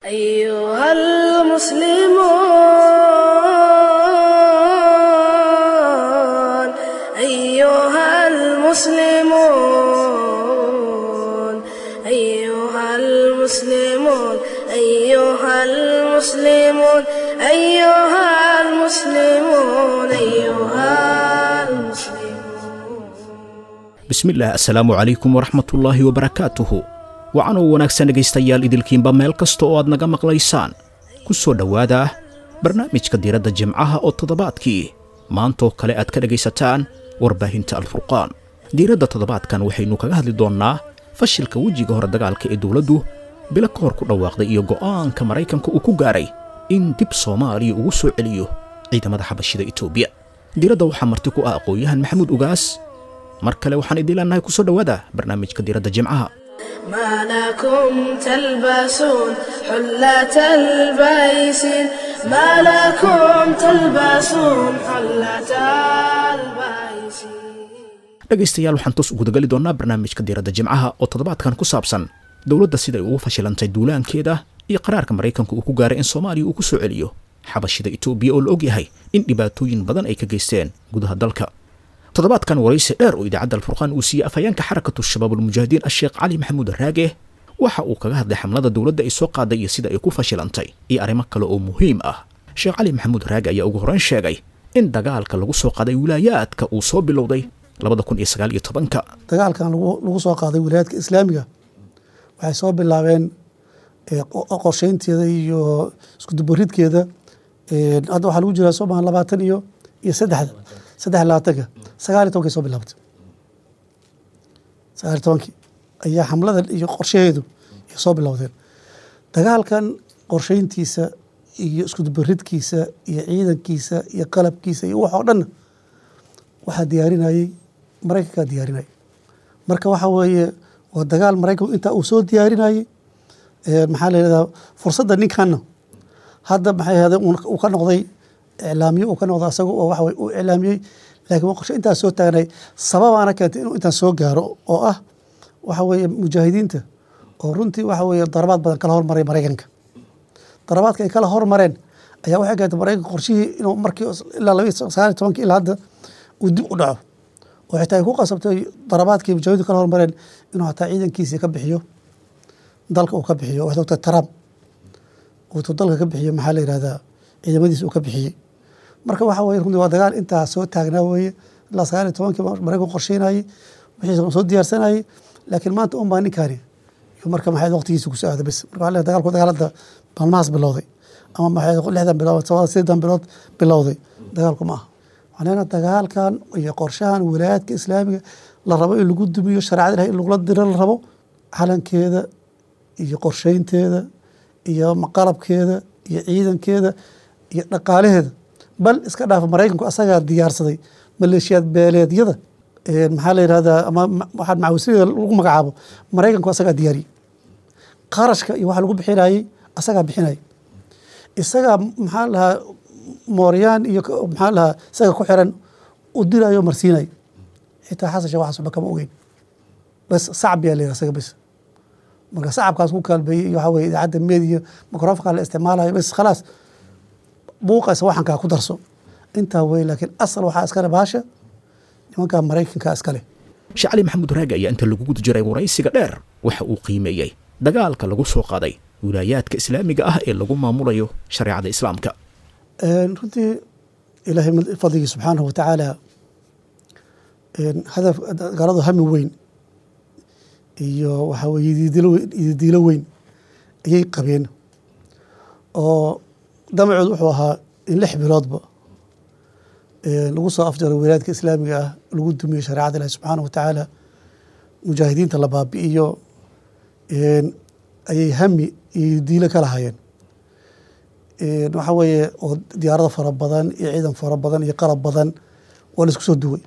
أيها المسلمون أيها المسلمون أيها المسلمون أيها المسلمون أيها المسلمون أيها المسلمون bismillaah assalaamu calaykum waraxmatullaahi wabarakaatuhu wacanoo wanaagsan dhegaystayaal idilkiinba meel kasta oo aad naga maqlaysaan ku soo dhowaada barnaamijka diiradda jimcaha oo toddobaadkii maantaoo kale aad ka dhegaysataan warbaahinta alfurqaan diiradda toddobaadkan waxaynu kaga hadli doonnaa fashilka wejiga hore dagaalka ee dowladdu bilo ka hor ku dhawaaqday iyo go'aanka maraykanka uu ku gaaray in dib soomaaliya ugu soo celiyo ciidamada xabashida etoobiya diiradda waxaa marti ku ah aqoon-yahan maxamuud ugaas mar kale waxaan idiin leenahay ku soo dhowaada barnaamijka diiradda jimcaha ما لكم تلبسون حلة البيس ما لكم تلبسون حلة البيس dhegaystayaal waxaan toos u gudagali doonnaa barnaamijka diiradda jimcaha oo toddobaadkan ku saabsan dowladda siday ugu fashilantay duulaankeeda iyo qaraarka maraykanka uu ku gaaray in soomaaliya uu ku soo celiyo xabashida etoobiya oo la og yahay in dhibaatooyin badan ay ka geysteen gudaha dalka toddobaadkan waraysi dheer oo idaacadda alfurqaan uu siiyey afhayeenka xarakatu shabaab almujaahidiin asheekh cali maxamuud raage waxa uu kaga hadlay xamlada dowladda ay soo qaaday iyo sida ay ku fashilantay iyo arrimo kale oo muhiim ah sheekh cali maxamuud raage ayaa ugu horrayn sheegay in dagaalka lagu soo qaaday wilaayaadka uu soo bilowday labada kun iyo sagaal iyo tobanka dagaalkan lagu lagu soo qaaday wilaayadka islaamiga waxay soo bilaabeen ee, qo- qorsheynteeda iyo iskudubaridkeeda Ee, hadda waxaa lagu jiraa sooma labaatan iyo iyo saddexda saddex iyo labaatanka sagaal iyo tobankay soo bilaabatay sagaal iyo tobankii ayaa xamlada iyo qorshaheedu ay soo bilowdeen dagaalkan qorsheyntiisa iyo iskudubaridkiisa iyo ciidankiisa iyo qalabkiisa iyo wax oo dhanna waxaa diyaarinayey maraykankaa diyaarinayay marka waxa weeye waa dagaal maraykanku intaa uu soo diyaarinayey ee, maxaa la yidhahdaa fursadda ninkanna hadda maxay ahade uu ka noqday iclaamiye uu ka noqday asaga oo waxa weye uu iclaamiyey laakiin waa qorshe intaas soo taagnay sababaana keentay inuu intaan soo gaaro oo ah waxa weeye mujaahidiinta oo runtii waxa weeye darabaad badan kala hormaray maraykanka darabaadka ay kala hormareen ayaa waxay keentay maraykanka qorshihii inuu markii ilaa laba iyo sagaal iyo tobankii ilaa hadda uu dib u dhaco oo xitaa ay ku qasabtay darabaadkii mujaahidiintu kala hormareen inuu hataa ciidankiisii ka bixiyo dalka uu ka bixiyo waxaad ogtahay trump uu dalka ka bixiyo maxaa la yihahdaa ciidamadiisa uu ka bixiyey marka waxa weye runtii waa dagaal intaa soo taagnaa weeye ilaa sagaal iyo tobankii maraykanku qorsheynayey wixiisa soo diyaarsanayey laakiin maanta un baa ninkaani iyo marka maxay waqtigiisa ku soo aada bes marka waxaa leeyahay dagaalku dagaalada maalmahaas bilowday ama maxay lixdan bilood todoba sideedan bilood bilowday dagaalku ma aha waxaan leenahay dagaalkan iyo qorshahan wilaayaadka islaamiga la rabo in lagu dumiyo shareecada ilahay in lagula diro la rabo calankeeda iyo qorsheynteeda iyo qalabkeeda iyo ciidankeeda iyo dhaqaalaheeda bal iska dhaafa maraykanku asagaa diyaarsaday maleeshiyaad beeleedyada ee maxaa la yidhahdaa ama ma- waxaa macawisada lagu magacaabo maraykanku asagaa diyaariyey qarashka iyo waxa lagu bixinayey asagaa bixinayay isagaa maxaa la dhahaa mooryaan iyo ka- maxaa la dhahaa isaga ku xiran u dirayo marsiinay xitaa xasan sheekh waxaas waxba kama ogeyn bas sacab yaa la yidhaha isaga bas marka sacabkaas ku kaalbeeyey iyo waxaa weye idaacadda meediya microfonka la isticmaalayo bas khalaas buuqaysa waxankaa ku darso intaa wey laakiin asal waxaa iskale baasha nimankaa maraykanka iskale sheekh cali maxamuud raage ayaa inta lagu guda jiray waraysiga dheer waxa uu qiimeeyey dagaalka lagu soo qaaday wilaayaadka islaamiga ah ee lagu maamulayo shareecada islaamka Een, runtii ilaahay mid- fadligii subxaanahu wa tacaala een, hadaf gaaladu hami weyn iyo waxaa weye yidiidilo weyn- yididiilo weyn ayay qabeen oo damacoodu wuxuu ahaa in lix biloodba een, lagu soo afjaro wilaayadka islaamiga ah lagu dumiyo shareecada ilahi subxaanahu wa tacaala mujaahidiinta la baabi'iyo een, ayay hami iyo yidiilo ka lahayeen Een, waxa weeye oo diyaarado fara badan iyo ciidan fara badan iyo qalab badan waa la isku soo duway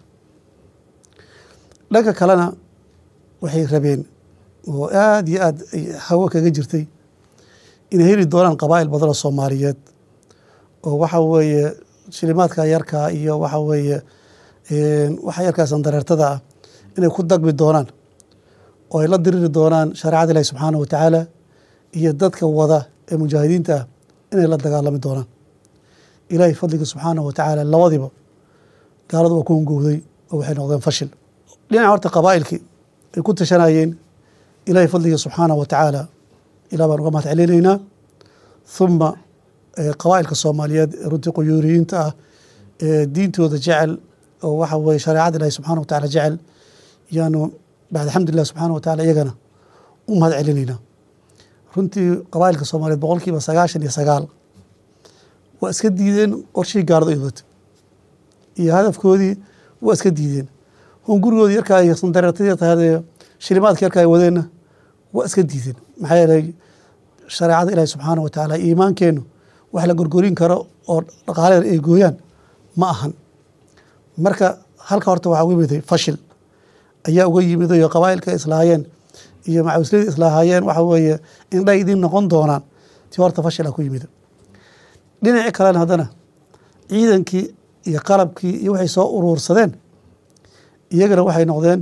dhanka kalena waxay rabeen oo aada iyo aada ay hawo kaga jirtay inay heli doonaan qabaa'il badan oo soomaaliyeed oo waxa weeye shilimaadka yarkaa iyo waxa weeye een, waxa yarkaa sandareertada ah inay ku dagmi doonaan oo ay la diriri doonaan shareecada ilahi subxaanahu wa tacaala iyo dadka wada ee mujaahidiinta ah inay la dagaalami doonaan ilaahay fadliga subxaanahu watacaala labadiba gaaladu waa ku hungowday oo waxay noqdeen fashil dhinaca horta qabaa'ilkii ay ku tashanayeen ilaahay fadliga subxaanahu watacaala ilah baan uga mahad celinaynaa huma qabaa'ilka soomaaliyeed ee runtii quyuuriyiinta ah ee diintooda jecel oo waxa weye shareecada ilahi subxana wa tacala jecel yaanu bacd alxamdulilah subxana wa tacala iyagana u mahad celinaynaa runtii qabaa'ilka soomaaliyeed boqolkiiba sagaashan iyo sagaal waa iska diideen qorshihii gaalada ay wadatay iyo hadafkoodii waa iska diideen hun gurigoodii yarkaa iyo sandareertadii tahadee shilimaadka yarka ay wadeenna waa iska diideen maxaa yeelay shareecada ilaahi subxaana wa tacaala iimaankeennu wax la gorgorin karo oo dhaqaaleeda ay gooyaan ma ahan marka halka horta waxaa uga yimiday fashil ayaa uga yimiday oo qabaa'ilka islaahayeen iyo macawisladii islaahayeen waxa weeye indhay idin noqon doonaan ti horta fashila ku yimid dhinaci kalena haddana ciidankii iyo qalabkii iyo waxay soo uruursadeen iyagana waxay noqdeen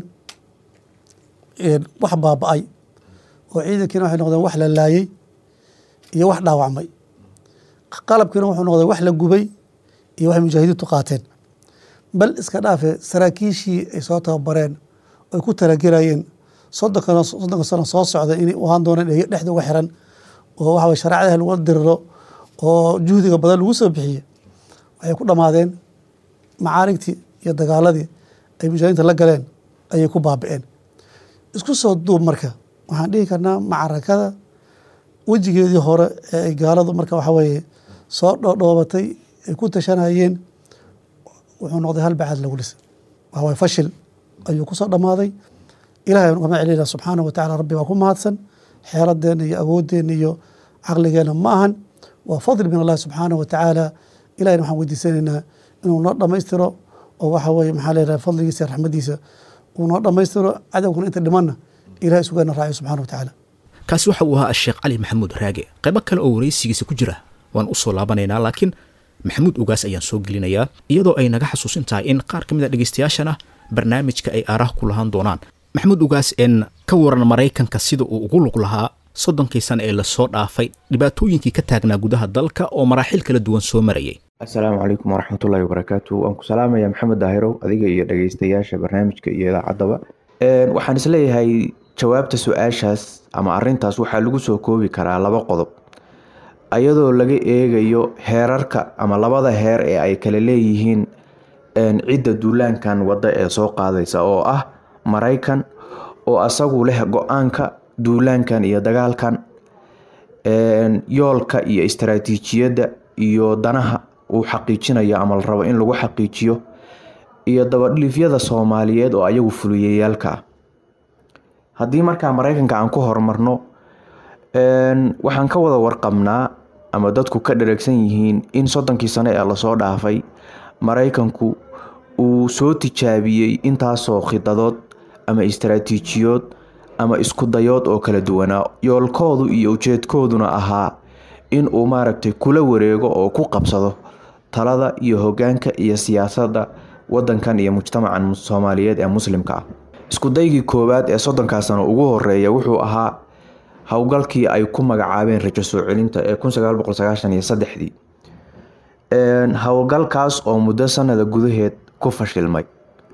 wax baaba-ay oo ciidankiina waxay noqdeen wax la laayey iyo wax dhaawacmay qalabkiina wuxuu noqday wax la gubay iyo waxay mujaahidiintu qaateen bal iska dhaafe saraakiishii ay soo tababareen ay ku talagelayeen soddonka soddonka sano soo socda inay u ahaan doonaan dhexda uga xiran oo waxa weye shareecadaha lagu diriro oo juhdiga badan lagu soo bixiye waxay ku dhammaadeen macaarigtii iyo dagaaladii ay mujaahidiinta la galeen ayay ku baabi'een isku soo duub marka waxaan dhihi karnaa macarakada wejigeedii hore ee ay gaaladu marka waxa weeye soo dhoodhoobatay ay ku tashanayeen wuxuu noqday hal bacad lagu dhisay waxa waye fashil ayuu ku soo dhammaaday ilahay aan ugama celinayna subxaanahu wa tacala rabbi baa ku mahadsan xeeladeenna iyo awoodeenna iyo caqligeenna ma ahan waa fadli min allahi subxaanahu wa tacaala ilahayna waxaan weydiisanaynaa inuu noo dhammaystiro oo waxa weeye maxaa leedahay fadligiisa iyo raxmadiisa uu noo dhammaystiro cadowkuna inta dhimanna ilahay sugaana raaciyo subxana wa tacaala kaasi waxa uu ahaa asheekh cali maxamuud raage qaybo kale oo waraysigiisa ku jira waan u soo laabanaynaa laakiin maxamuud ugaas ayaan soo gelinayaa iyadoo ay naga xasuusin tahay in qaar ka mid a dhegaystayaashana barnaamijka ay aaraha ku lahaan doonaan maxamuud ugaas een ka waran maraykanka sida uu ugu lug lahaa soddonkii sane ee lasoo dhaafay dhibaatooyinkii ka taagnaa gudaha dalka oo maraaxil kala duwan soo marayay assalaamu calaykum waraxmatullaahi wabarakaatu waan ku salaamaya maxamed daahirow adiga iyo dhagaystayaasha barnaamijka iyo idaacaddaba waxaan isleeyahay jawaabta su-aashaas ama arintaas waxaa lagu soo koobi karaa laba qodob ayadoo laga eegayo heerarka ama labada heer ee ay kala leeyihiin cidda duulaankan wadda ee soo qaadaysa oo ah maraykan oo asagu leh go-aanka duulaankan iyo dagaalkan yoolka iyo istaraatiijiyadda iyo danaha uu xaqiijinayo ama la rabo in lagu xaqiijiyo iyo dabadhiifyada soomaaliyeed oo ayagu fuliyayaalka ah haddii markaa maraykanka aan ku horumarno waxaan ka wada warqabnaa ama dadku ka dhareegsan yihiin in soddonkii sano ee lasoo dhaafay maraykanku uu soo tijaabiyey intaasoo khidadood ama istaraatiijiyood ama isku dayood oo kala duwanaa yoolkoodu iyo ujeedkooduna ahaa in uu maaragtay kula wareego oo ku qabsado talada iyo hogaanka iyo siyaasadda wadankan iyo mujtamacan soomaaliyeed ee muslimka ah iskudaygii koowaad ee soddonkaa sano ugu horeeya wuxuu ahaa howlgalkii ay ku magacaabeen rajo soo celinta ee kunsagaalboqolsagaashaniyosaddexdii howlgalkaas oo muddo sanada gudaheed ku fashilmay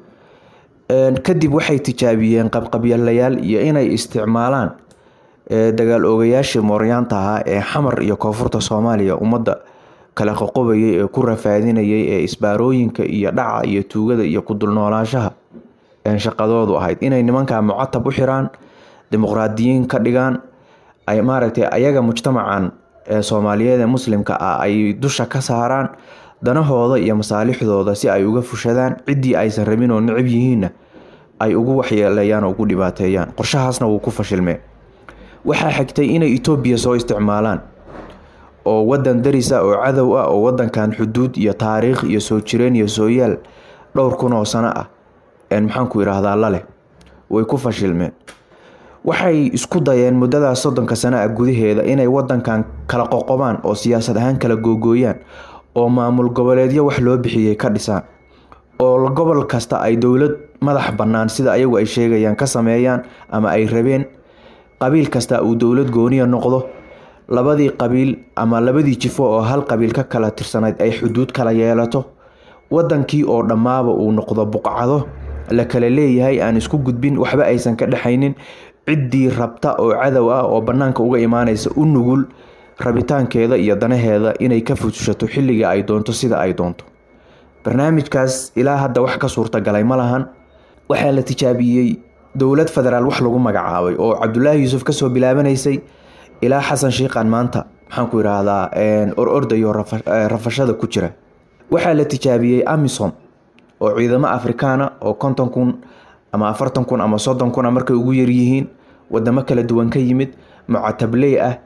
kadib waxay tijaabiyeen qabqabyalayaal iyo inay isticmaalaan dagaal oogayaashii mooryaanta ahaa ee xamar iyo koonfurta soomaaliya ummadda kala qoqobayay ee ku rafaadinayay ee isbaarooyinka iyo dhaca iyo tuugada iyo kudulnoolaashaha shaqadoodu ahayd inay nimankaa mucatab u xiraan dimuqraadiyiin ka dhigaan ay maaragtay ayaga mujtamacan ee soomaaliyeed ee muslimka ah ay dusha ka saaraan danahooda iyo masaalixdooda si ay uga fushadaan ciddii aysan rabin oo necab yihiinna ay ugu waxyeeleeyaan oo ugu dhibaateeyaan qorshahaasna wuu ku fashilmee waxaa xigtay inay etoobiya soo isticmaalaan oo wadan daris ah oo cadow ah oo wadankan xuduud iyo taariikh iyo soo jireen iyo sooyaal dhowr kun oo sano ah maxaanku idhaahdaa laleh way ku fashilmeen waxay isku dayeen muddadaas soddonka sano ah gudaheeda inay wadankan kala qoqobaan oo siyaasad ahaan kala googooyaan oo maamul goboleedyo wax loo bixiyey ka dhisaan oo gobol kasta ay dowlad madax bannaan sida ayagu ay sheegayaan ka sameeyaan ama ay rabeen qabiil kasta uu dowlad gooniya noqdo labadii qabiil ama labadii jifo oo hal qabiil ka kala tirsanayd ay xuduud kala yeelato wadankii oo dhammaaba uu noqdo buqcado la kala leeyahay aan isku gudbin waxba aysan ka dhexaynin ciddii rabta oo cadow ah oo bannaanka uga imaanaysa u nugul rabitaankeeda iyo danaheeda inay ka futushato xilliga ay doonto sida ay doonto barnaamijkaas ilaa hadda wax ka suurtagalay ma lahan waxaa la tijaabiyey dowlad federaal wax lagu magacaabay oo cabdulaahi yuusuf kasoo bilaabanaysay ilaa xasan shiiqan maanta maxaan ku idhaahdaa or ordayo rafashada ku jira waxaa la tijaabiyey amisom oo ciidamo afrikaana oo konton kun ama afartan kun ama soddon kuna markay ugu yaryihiin wadamo kala duwan ka yimid mucatabley ah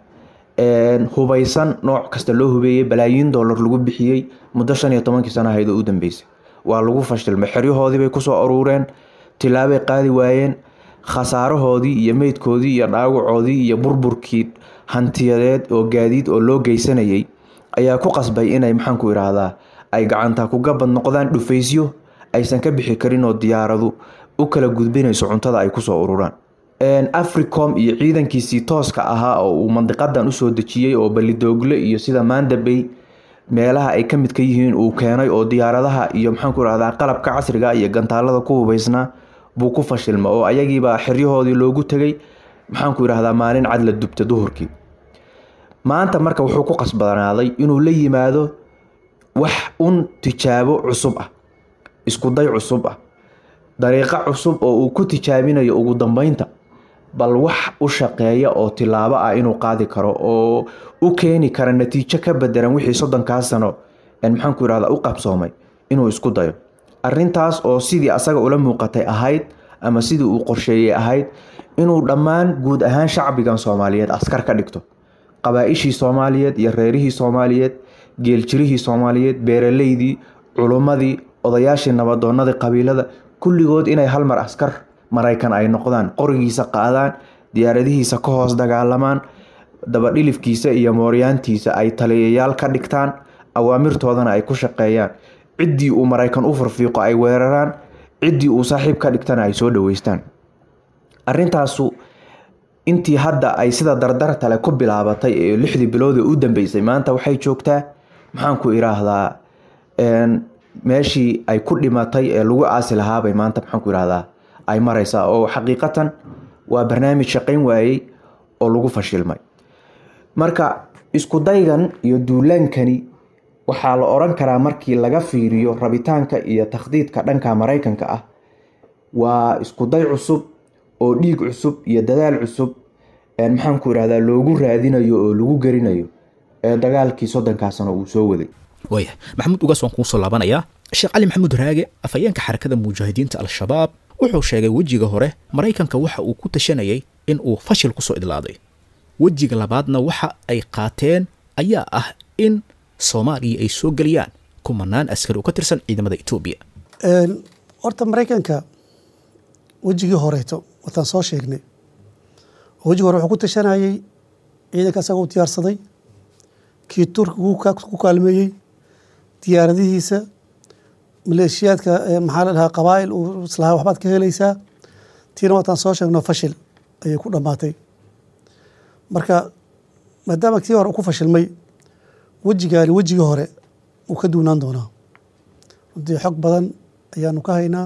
hubaysan nooc kasta loo hubeeyey balaayiin dollar lagu bixiyey muddo shan iyo tobankii sana ahayd oo u dambeysay waa lagu fashilmay xeryahoodiibay kusoo aruureen tilaabay qaadi waayeen khasaarahoodii iyo meydkoodii iyo dhaawacoodii iyo burburkii hantiyadeed oo gaadiid oo loo geysanayay ayaa ku qasbay inay maxaanku idhaahdaa ay gacanta kugabad noqdaan dhufaysyo aysan ka bixi karin oo diyaaradu u kala gudbinayso cuntada ay kusoo ururaan africom iyo ciidankiisii tooska ahaa oo uu mandiqadan usoo dejiyey oo balidoogle iyo sida mandabey meelaha ay ka mid ka yihiin uu keenay oo diyaaradaha iyo maxaanku irahdaa qalabka casriga iyo gantaalada ku hubeysnaa buu ku fashilma oo ayagiibaa xeryahoodii loogu tegay maxaanku idhahdaa maalin cad la dubta duhurkii maanta marka wuxuu ku qasbanaaday inuu la yimaado wax un tijaabo cusub ah iskuday cusub ah dariiqo cusub oo uu ku tijaabinayo ugu dambeynta bal wax u shaqeeya oo tilaabo ah inuu qaadi karo oo u keeni kara natiijo ka bedelan wixii soddonkaa sano maxaanku irahda u qabsoomay inuu isku dayo arintaas oo sidii asaga ula muuqatay ahayd ama sidii uu qorsheeyey ahayd inuu dhammaan guud ahaan shacbigan soomaaliyeed askar ka dhigto qabaa-ishii soomaaliyeed iyo reerihii soomaaliyeed geeljirihii soomaaliyeed beeraleydii culummadii odayaashii nabadoonadii qabiilada kulligood inay hal mar askar maraykan ay noqdaan qorigiisa qaadaan diyaaradihiisa ka hoos dagaalamaan dabadhilifkiisa iyo mooryaantiisa ay taliyayaal ka dhigtaan awaamirtoodana ay ku shaqeeyaan ciddii uu maraykan u farfiiqo ay weeraraan ciddii uu saaxiib ka dhigtana ay soo dhaweystaan arintaasu intii hadda ay sida dardartale ku bilaabatay ee lixdii bilood ee u dambeysay maanta waxay joogtaa maxaanku iraahdaa meeshii ay ku dhimatay ee lagu aasi lahaabay maanta maxaanku irahdaa ay mareysaa oo xaqiiqatan waa barnaamij shaqayn waayey oo lagu fashilmay marka isku daygan iyo duulaankani waxaa la oran karaa markii laga fiiriyo rabitaanka iyo takhdiidka dhanka maraykanka ah waa iskuday cusub oo dhiig cusub iyo dadaal cusub maxaanku irahdaa loogu raadinayo oo lagu gerinayo ee dagaalkii soddonkaa sano uu soo waday waaya maxamuud ugaas waan kuu soo laabanayaa sheekh cali maxamuud raage afhayeenka xarakada mujaahidiinta al-shabaab wuxuu sheegay wejiga hore maraykanka waxa uu ku tashanayay in uu fashil kusoo idlaaday wejiga labaadna waxa ay qaateen ayaa ah in soomaaliya ay soo geliyaan kumanaan askari oo ka tirsan ciidamada etoobiya horta maraykanka wejigii horeeto wataan soo sheegnay wejigi hore wuxuu ku tashanayey ciidanka asagoo u diyaarsaday kii turkiga ku kaalmeeyey diyaaradihiisa maleeshiyaadka maxaa la dhahaa qabaa'il uu islahaa waxbaad ka helaysaa tiina wataan soo sheegno fashil ayay ku dhammaatay marka maadaama tii hore uu ku fashilmay wejigaani wejigii hore uu ka duunaan doonaa runtii xog badan ayaanu ka haynaa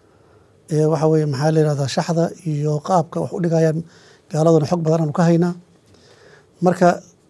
waxa weye maxaa la yihahdaa shaxda iyo qaabka wax u dhigayaan gaaladuna xog badan aanu ka haynaa marka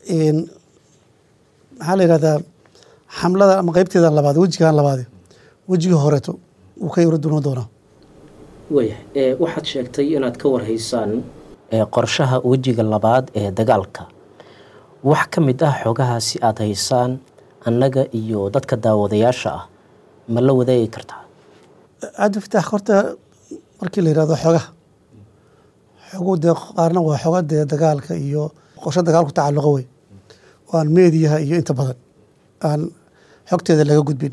maxaa la yihahdaa xamlada ama qeybteeda labaad wejigan labaade wejigii horeeto uu ka yaro duunaan doonaa wayahay waxaad sheegtay inaad ka warhaysaan qorshaha wejiga labaad ee dagaalka wax ka mid ah xogahaasi aada haysaan annaga iyo dadka daawadayaasha ah ma la wadaagi kartaa cabdifitaax horta markii la yihahdo xogaha xogu dee qaarna waa xoga dee dagaalka iyo qorsho dagaal ku tacalluqa wey oo aan meediyaha iyo inta badan aan xogteeda laga gudbin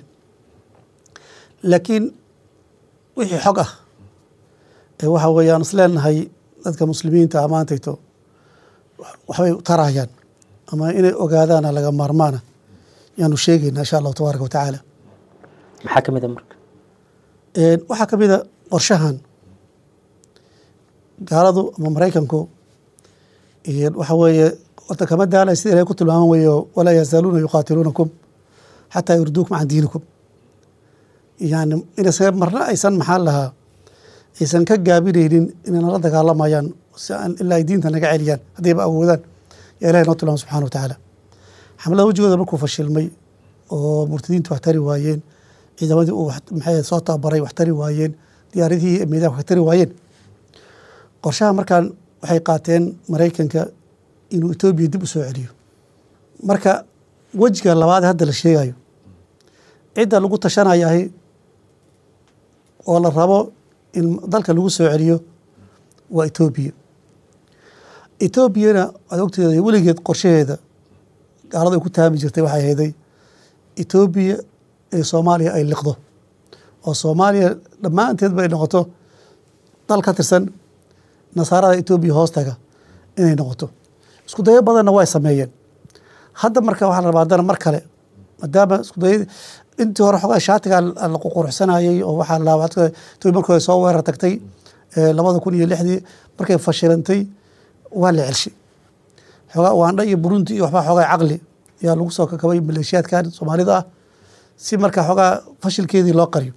laakiin wixii xog ah ee waxa weeye aan isleenahay dadka muslimiinta amaantayto waxbay tarayaan ama inay ogaadaana laga maarmaana yaanu sheegayna insha allahu tabaaraka watacaala maxaa ka mid a marka waxaa ka mid a qorshahan gaaladu ama maraykanku waxa weeye horta kama daalay sida ilahay ku tilmaaman weeyo walaa yazaaluuna yuqaatiluunakum xataa yurduukum can diinikum yani inaysa marna aysan maxaa lahaa aysan ka gaabinaynin inay nala dagaalamayaan si aan ilaa ay diinta naga celiyaan haddayba awoodaan yaa ilahay noo tilmaama subxana wa tacaala xamlada wejigooda markuu fashilmay oo murtadiintu wax tari waayeen ciidamadii uu maxay soo tababaray wax tari waayeen diyaaradihii meedaha wax tari waayeen qorshaha markaan waxay qaateen maraykanka inuu etoobiya dib u soo celiyo marka wejiga labaad hadda la sheegayo cidda lagu tashanayahay oo la rabo in dalka lagu soo celiyo waa etoobiya etoobiyana waad ogteeda weligeed qorshaheeda gaalada ay ku taami jirtay waxay hayday etoobiya ee soomaaliya ay liqdo oo soomaaliya dhammaanteedba ay noqoto dal ka tirsan nasaarada etoobiya hoostaga inay noqoto isku dayo badanna way sameeyeen hadda marka waxaa la rabaa haddana mar kale maadaama isku daya intii hore xogaa shaatiga la quruxsanayay oo waxaa la etoobiya markii soo weerar tagtay labada kun iyo lixdii markay fashilantay waa la celshay xoogaa ugaandha iyo burundi iyo waxbaa xoogaa caqli ayaa lagu soo kakabay maleeshiyaadkan soomaalida ah si marka xoogaa fashilkeedii loo qariyo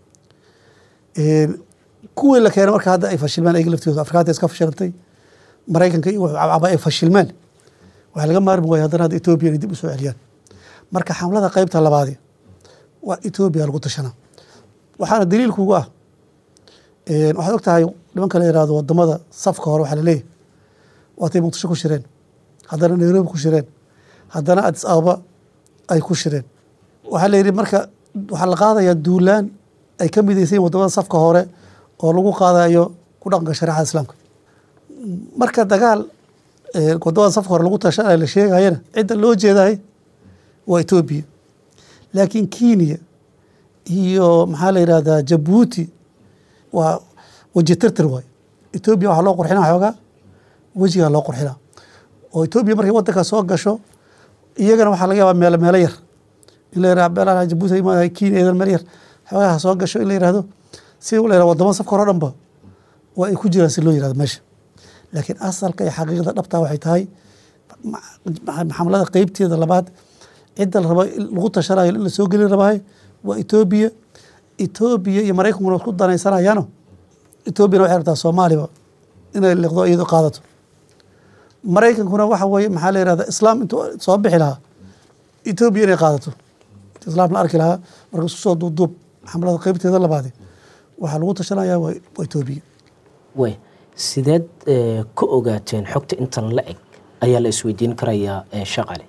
kuwii la keenay marka hadda ay fashilmeen ayaga laftooda afrikaanta iska fashilantay maraykanka iyo wuxuu cabcaba ay fashilmeen waxaa laga maarmi waaya haddana hadda etoobiya inay dib u soo celiyaan marka xamlada qeybta labaadi waa etoobiya lagu tashanaa waxaana daliilkugu ah waxaad og tahay nimanka la yihahdo wadamada safka hore waxaa laleeyahy waatay muqdisho ku shireen haddana nairobi ku shireen haddana adis ababa ay ku shireen waxaa la yidhi marka waxaa la qaadayaa duulaan ay ka midaysan yihin wadamada safka hore oo lagu qaadayo ku dhaqanka shareecada islaamka marka dagaal wadamada safka hore lagu tashanaya la sheegayana cidda loo jeedahay waa etoobiya laakiin kenya iyo maxaa la yidhahdaa jabuuti waa weji tirtir waayo etoobiya waxaa loo qurxinaa xoogaa wejigaa loo qurxinaa oo etoobiya markay wadanka soo gasho iyagana waxaa laga yaabaa meelo meelo yar in la yihah meelaha jabuuti kenya eedan meel yar xoogaha soo gasho in la yihahdo si la yihah wadamada safka hore o dhanba waa ay ku jiraan si loo yihahdo meesha laakiin asalka iyo xaqiiqda dhabtaa waxay tahay xamlada qeybteeda labaad cidda la rabo lagu tashanayo in la soo gelin rabahay waa etoobiya etoobiya iyo maraykankuna isku danaysanayaano etoobiyana waxay rabtaa soomaaliba inay liqdo iyado qaadato maraykankuna waxa weeye maxaa la yihahda islaam intuu soo bixi lahaa etoobiya inay qaadato inta islaam la arki lahaa marka isku soo duubduub xamlada qeybteeda labaadi waxaa lagu tashanaya waa etoobiya way sideed ka ogaateen xogta intan la eg ayaa la isweydiin karayaa shaqale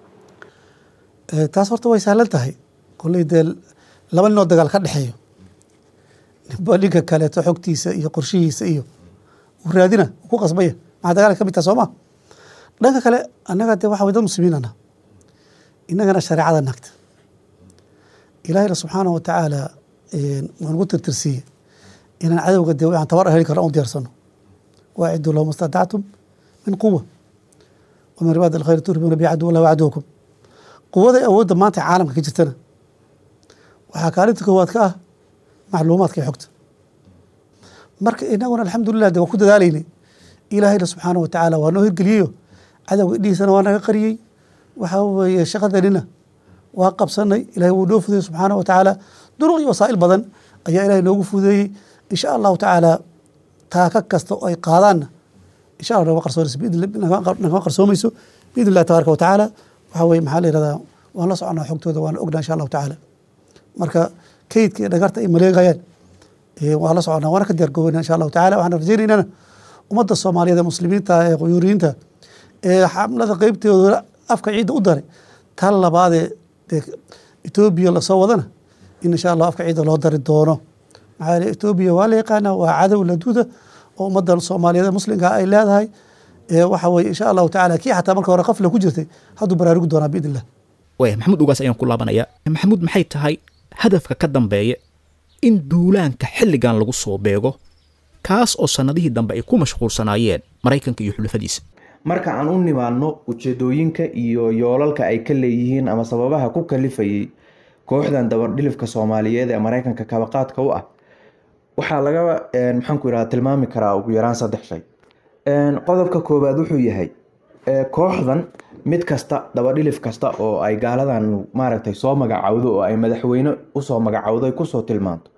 taas horta way sahlan tahay kolley dee laba ninoo dagaal ka dhexeeyo ninba ninka kaleeto xogtiisa iyo qorshihiisa iyo uu raadina uu ku qasbaya maxaa dagaalka ka mid taha soo ma dhanka kale annaga dee waxa way dad muslimiin ana innagana shareecada naagta ilaahayna subxaanahu wa tacaala waa nagu tirtirsiiye inaan cadowga dee waxaan tabar heli karno aan u diyaarsano waaciduu lahum istadactum min quwa wa min ribaadi alkhayr turhibuuna bi caduw allah wa caduwakum quwada awoodda maanta caalamka ka jirtana waxaa kaalinta koowaad ka ah macluumaadka iyo xogta marka inaguna alxamdulilah de waa ku dadaalaynay ilaahayna subxaanahu wa tacaala waa noo hirgeliyeyo cadowga idhihiisana waa naga qariyey waxaa weeye shaqadanina waa qabsanay ilahay wuu noo fudeeyey subxaanahu wa tacaala duruq iyo wasaa'il badan ayaa ilahay noogu fudeeyey insha allahu tacaala taaka kasta oo ay qaadaanna insha allah nagama qarsoonayso nagama qarsoomayso biidn illahi tabaaraka wa tacaala waxaa weye maxaa la yihahdaa waan la soconaa xogtooda waana ognaa insha allahu tacaala marka kaydka iyo dhagarta ay maleegayaan waa la soconaa waana ka diyaar goobeyna insha allahu tacala waxaan rajaynaynana ummadda soomaaliyeed ee muslimiinta ee quyuuriyiinta ee xamlada qeybteeda afka ciidda u daray tan labaadee dee etoobiya lasoo wadana in insha allah afka ciidda loo dari doono maxaa yeele etoobiya waa la yaqaanaa waa cadow laduuda oo ummadda soomaaliyeed ee muslimka ay leedahay waxa weye insha allahu tacala kii xataa marka hore qafla ku jirtay hadduu baraarugi doonaa biidn illah waaya maxamuud ugaas ayaan ku laabanayaa maxamuud maxay tahay hadafka ka dambeeya in duulaanka xilligan lagu soo beego kaas oo sannadihii dambe ay ku mashquulsanaayeen maraykanka iyo xulafadiisa marka aan u nimaadno ujeedooyinka iyo yoolalka ay ka leeyihiin ama sababaha ku kalifayay kooxdan dabardhilifka soomaaliyeed ee maraykanka kabaqaadka u ah waxaa laga maxaanku yidhahda tilmaami karaa ugu yaraan saddex shay qodobka koowaad wuxuu yahay kooxdan mid kasta dabadhilif kasta oo ay gaaladan maaragtay soo magacawdo oo ay madaxweyne usoo magacawdo ay kusoo tilmaanto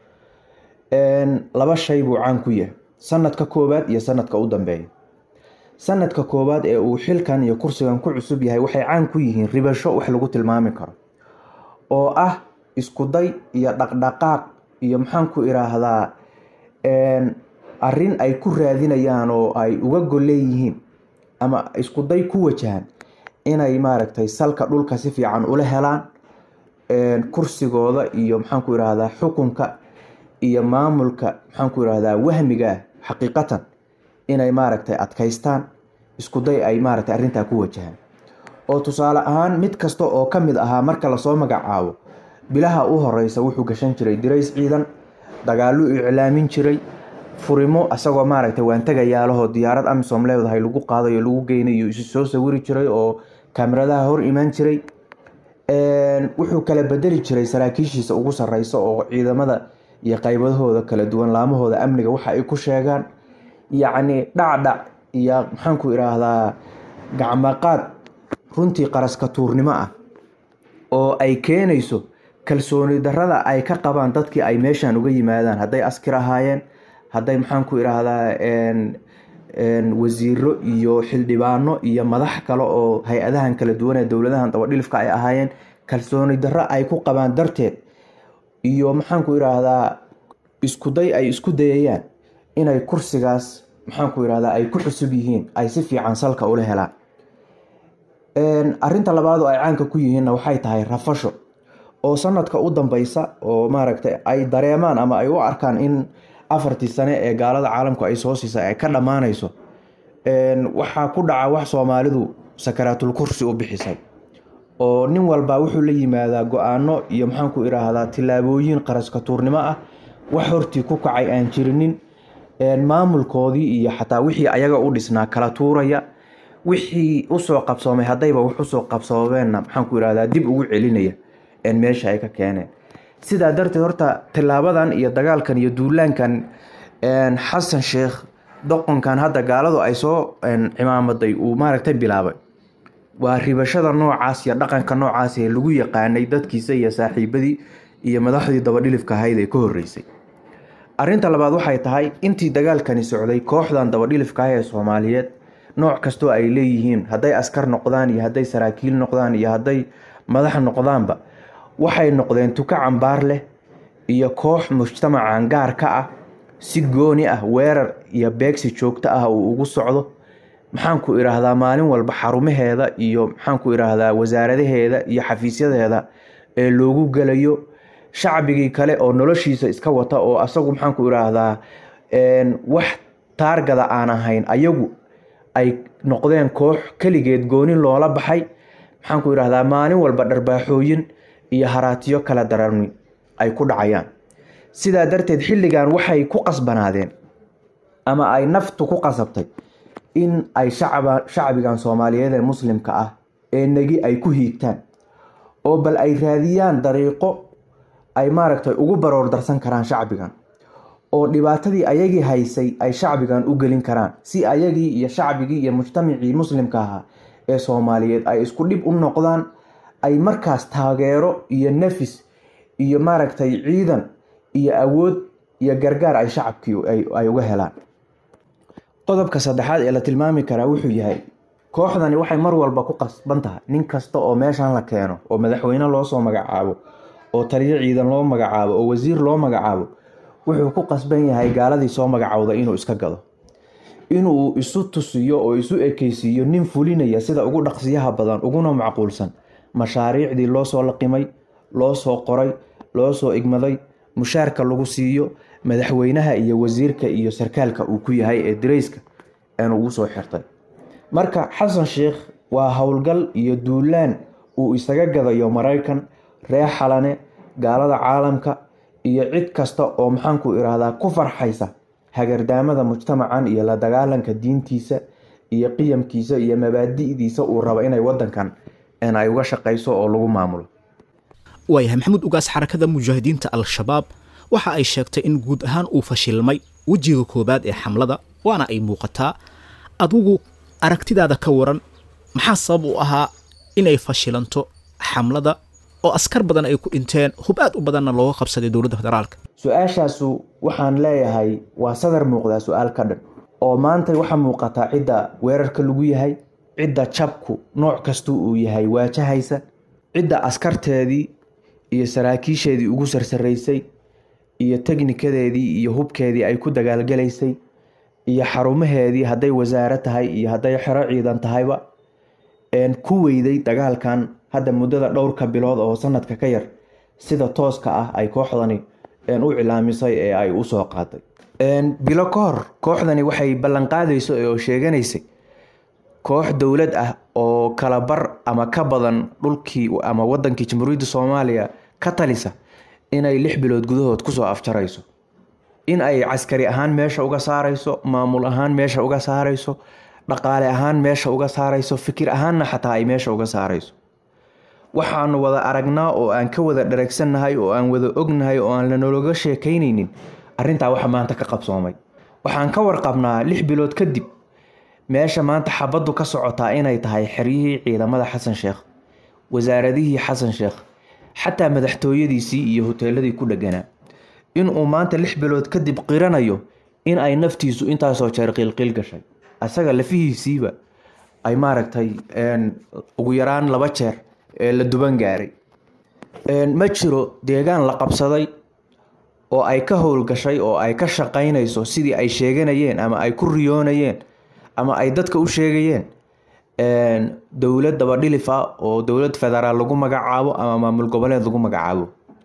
laba shay buu caan ku yahay sanadka koowaad iyo sanadka u dambeeya sanadka koowaad ee uu xilkan iyo kursigan ku cusub yahay waxay caan ku yihiin ribasho wax lagu tilmaami karo oo ah iskuday iyo dhaqdhaqaaq iyo maxaan ku iraahdaa arrin ay ku raadinayaan oo ay uga golleeyihiin ama iskuday ku wajahan inay maaragtay salka dhulka si fiican ula helaan kursigooda iyo maxaan ku irahdaa xukunka iyo maamulka maxaan ku irahdaa wahmiga ah xaqiiqatan inay maaragtay adkaystaan iskuday ay maaragtay arrintaa ku wajahaan oo tusaale ahaan mid kasta oo ka mid ahaa marka lasoo magacaabo bilaha u horeysa wuxuu gashan jiray dirays ciidan dagaaluu iclaamin jiray furimo isagoo maaragtay waan tegayaalahoo diyaarad amisom leedahay lagu qaadayo lagu geynayo isu soo sawiri jiray oo kameradaha hor imaan jiray wuxuu kala bedeli jiray saraakiishiisa ugu sareysa oo ciidamada iyo qaybadahooda kala duwan laamahooda amniga waxa ay ku sheegaan yacni dhacdhac iyo maxaanku iraahdaa gacmaqaad runtii qaraska tuurnimo ah oo ay keenayso kalsooni darada ay ka qabaan dadkii ay meeshan uga yimaadaan hadday askir ahaayeen hadday maxaanku iraahdaa wasiiro iyo xildhibaano iyo madax kale oo hay-adahan kala duwan ee dowladahan dabadhilifka ay ahaayeen kalsooni darro ay ku qabaan darteed iyo maxaanku iraahdaa iskuday ay isku dayayaan inay kursigaas maxaanku irahdaa ay ku cusub yihiin ay si fiican salka ula helaan arinta labaad oo ay caanka ku yihiinna waxay tahay rafasho oo sanadka u dambeysa oo maaragtay ay dareemaan ama ay u arkaan in afartii sane ee gaalada caalamku ay soo siisay ay ka dhammaanayso waxaa ku dhaca wax soomaalidu sakaraatul kursi u bixisay oo nin walba wuxuu la yimaadaa go-aano iyo maxaanku iraahdaa tillaabooyin qaraska tuurnimo ah wax hortii ku kacay aan jirinin maamulkoodii iyo xataa wixii ayaga u dhisnaa kala tuuraya wixii usoo qabsoomay haddayba wax usoo qabsoomeenna maxaanku irahdaa dib ugu celinaya meesha ay ka keeneen sidaa darteed horta tilaabadan iyo dagaalkan iyo duulaankan xasan sheekh doqonkan hadda gaaladu ay soo cimaamaday uu maaragtay bilaabay waa ribashada noocaas iyo dhaqanka noocaas ee lagu yaqaanay dadkiisa iyo saaxiibadii iyo madaxdii dabadhilifka ahayd ee ka horeysay arinta labaad waxay tahay intii dagaalkani socday kooxdan dabadhilifka ah ee soomaaliyeed nooc kastoo ay leeyihiin hadday askar noqdaan iyo hadday saraakiil noqdaan iyo hadday madax noqdaanba waxay noqdeen tuka cambaar leh iyo koox mujtamacan gaar ka ah si gooni ah weerar iyo beegsi joogto ah uu ugu socdo maxaanku iraahdaa maalin walba xarumaheeda iyo maxaanku iraahdaa wasaaradaheeda iyo xafiisyadeeda ee loogu gelayo shacbigii kale oo noloshiisa iska wata oo asagu maxaanku iraahdaa wax taargada aan ahayn ayagu ay noqdeen koox keligeed gooni loola baxay maxaanku iraahdaa maalin walba dharbaaxooyin iyo haraatiyo kala dararmi ay ku dhacayaan sidaa darteed xilligan waxay ku qasbanaadeen ama ay naftu ku qasabtay in ay shacbigan soomaaliyeed ee muslimka ah ee negi ay ku hiigtaan oo bal ay raadiyaan dariiqo ay maaragtay ugu baroor darsan karaan shacbigan oo dhibaatadii ayagii haysay ay shacbigan u gelin karaan si ayagii iyo shacbigii iyo mujtamacii muslimka ahaa ee soomaaliyeed ay isku dhib u noqdaan ay markaas taageero iyo nafis iyo maaragtay ciidan iyo awood iyo gargaar ay shacabkii ay uga helaan qodobka saddexaad ee la tilmaami karaa wuxuu yahay kooxdani waxay mar walba ku qasban tahay nin kasta oo meeshan la keeno oo madaxweyne loosoo magacaabo oo taliyo ciidan loo magacaabo oo wasiir loo magacaabo wuxuu ku qasban yahay gaaladii soo magacowda inuu iska gado inuu isu tusiyo oo isu ekeysiiyo nin fulinaya sida ugu dhaqsiyaha badan uguna macquulsan mashaariicdii loo soo laqimay loo soo qoray loo soo igmaday mushaarka lagu siiyo madaxweynaha iyo wasiirka iyo sarkaalka uu ku yahay ee dirayska aan ugu soo xirtay marka xasan sheekh waa howlgal iyo duulaan uu isaga gadayo maraykan reer xalane gaalada caalamka iyo cid kasta oo maxaanku iraahdaa ku farxaysa hagardaamada mujtamacan iyo la dagaalanka diintiisa iyo qiyamkiisa iyo mabaadi'diisa uu rabo inay wadankan ay uga shaqayso oo lagu maamulo waayahay maxamuud ugaas xarakada mujaahidiinta al-shabaab waxa ay sheegtay in guud ahaan uu fashilmay wejiga koowaad ee xamlada waana ay muuqataa adigu aragtidaada ka waran maxaa sabab u ahaa inay fashilanto xamlada oo askar badan ay ku dhinteen hub aad u badanna looga qabsaday dowladda federaalka su-aashaasu waxaan leeyahay waa sadar muuqdaa su-aal ka dhan oo maanta waxaa muuqataa cidda weerarka lagu yahay cidda jabku nooc kasta uu yahay waajahaysa cidda askarteedii iyo saraakiisheedii ugu sarsaraysay iyo teknikadeedii iyo hubkeedii ay ku dagaalgalaysay iyo xarumaheedii hadday wasaare tahay iyo hadday xero ciidan tahayba ku weyday dagaalkan hadda muddada dhowrka bilood oo sanadka ka yar sida tooska ah ay kooxdani u cilaamisay ee ay usoo qaaday bilo ka hor kooxdani waxay ballanqaadayso oo sheeganaysay koox dowlad ah oo kala bar ama ka badan dhulkii ama wadankii jamhuuriyadda soomaaliya ka talisa inay lix bilood gudahood kusoo afjarayso in ay caskari ahaan meesha uga saarayso maamul ahaan meesha uga saarayso dhaqaale ahaan meesha uga saarayso fikir ahaanna xataa ay meesha uga saarayso waxaanu wada aragnaa oo aan ka wada dharagsannahay oo aan wada ognahay oo aan lanaloga sheekaynaynin arrintaa waxa maanta ka qabsoomay waxaan ka warqabnaa lix bilood kadib meesha maanta xabaddu ka socotaa inay tahay xeryihii ciidamada xasan sheekh wasaaradihii xasan sheekh xataa madaxtooyadiisii iyo hoteeladii ku dheganaa inuu maanta lix bilood kadib qiranayo in ay naftiisu intaasoo jeer qiilqiil gashay asaga lafihiisiiba ay maaragtay ugu yaraan laba jeer ee la duban gaaray ma jiro deegaan la qabsaday oo ay ka howlgashay oo ay ka shaqaynayso sidii ay sheeganayeen ama ay ku riyoonayeen ama ay dadka u sheegayeen dowlad dabadhilif ah oo dowlad federaal lagu magacaabo ama maamul goboleed lagu magacaabo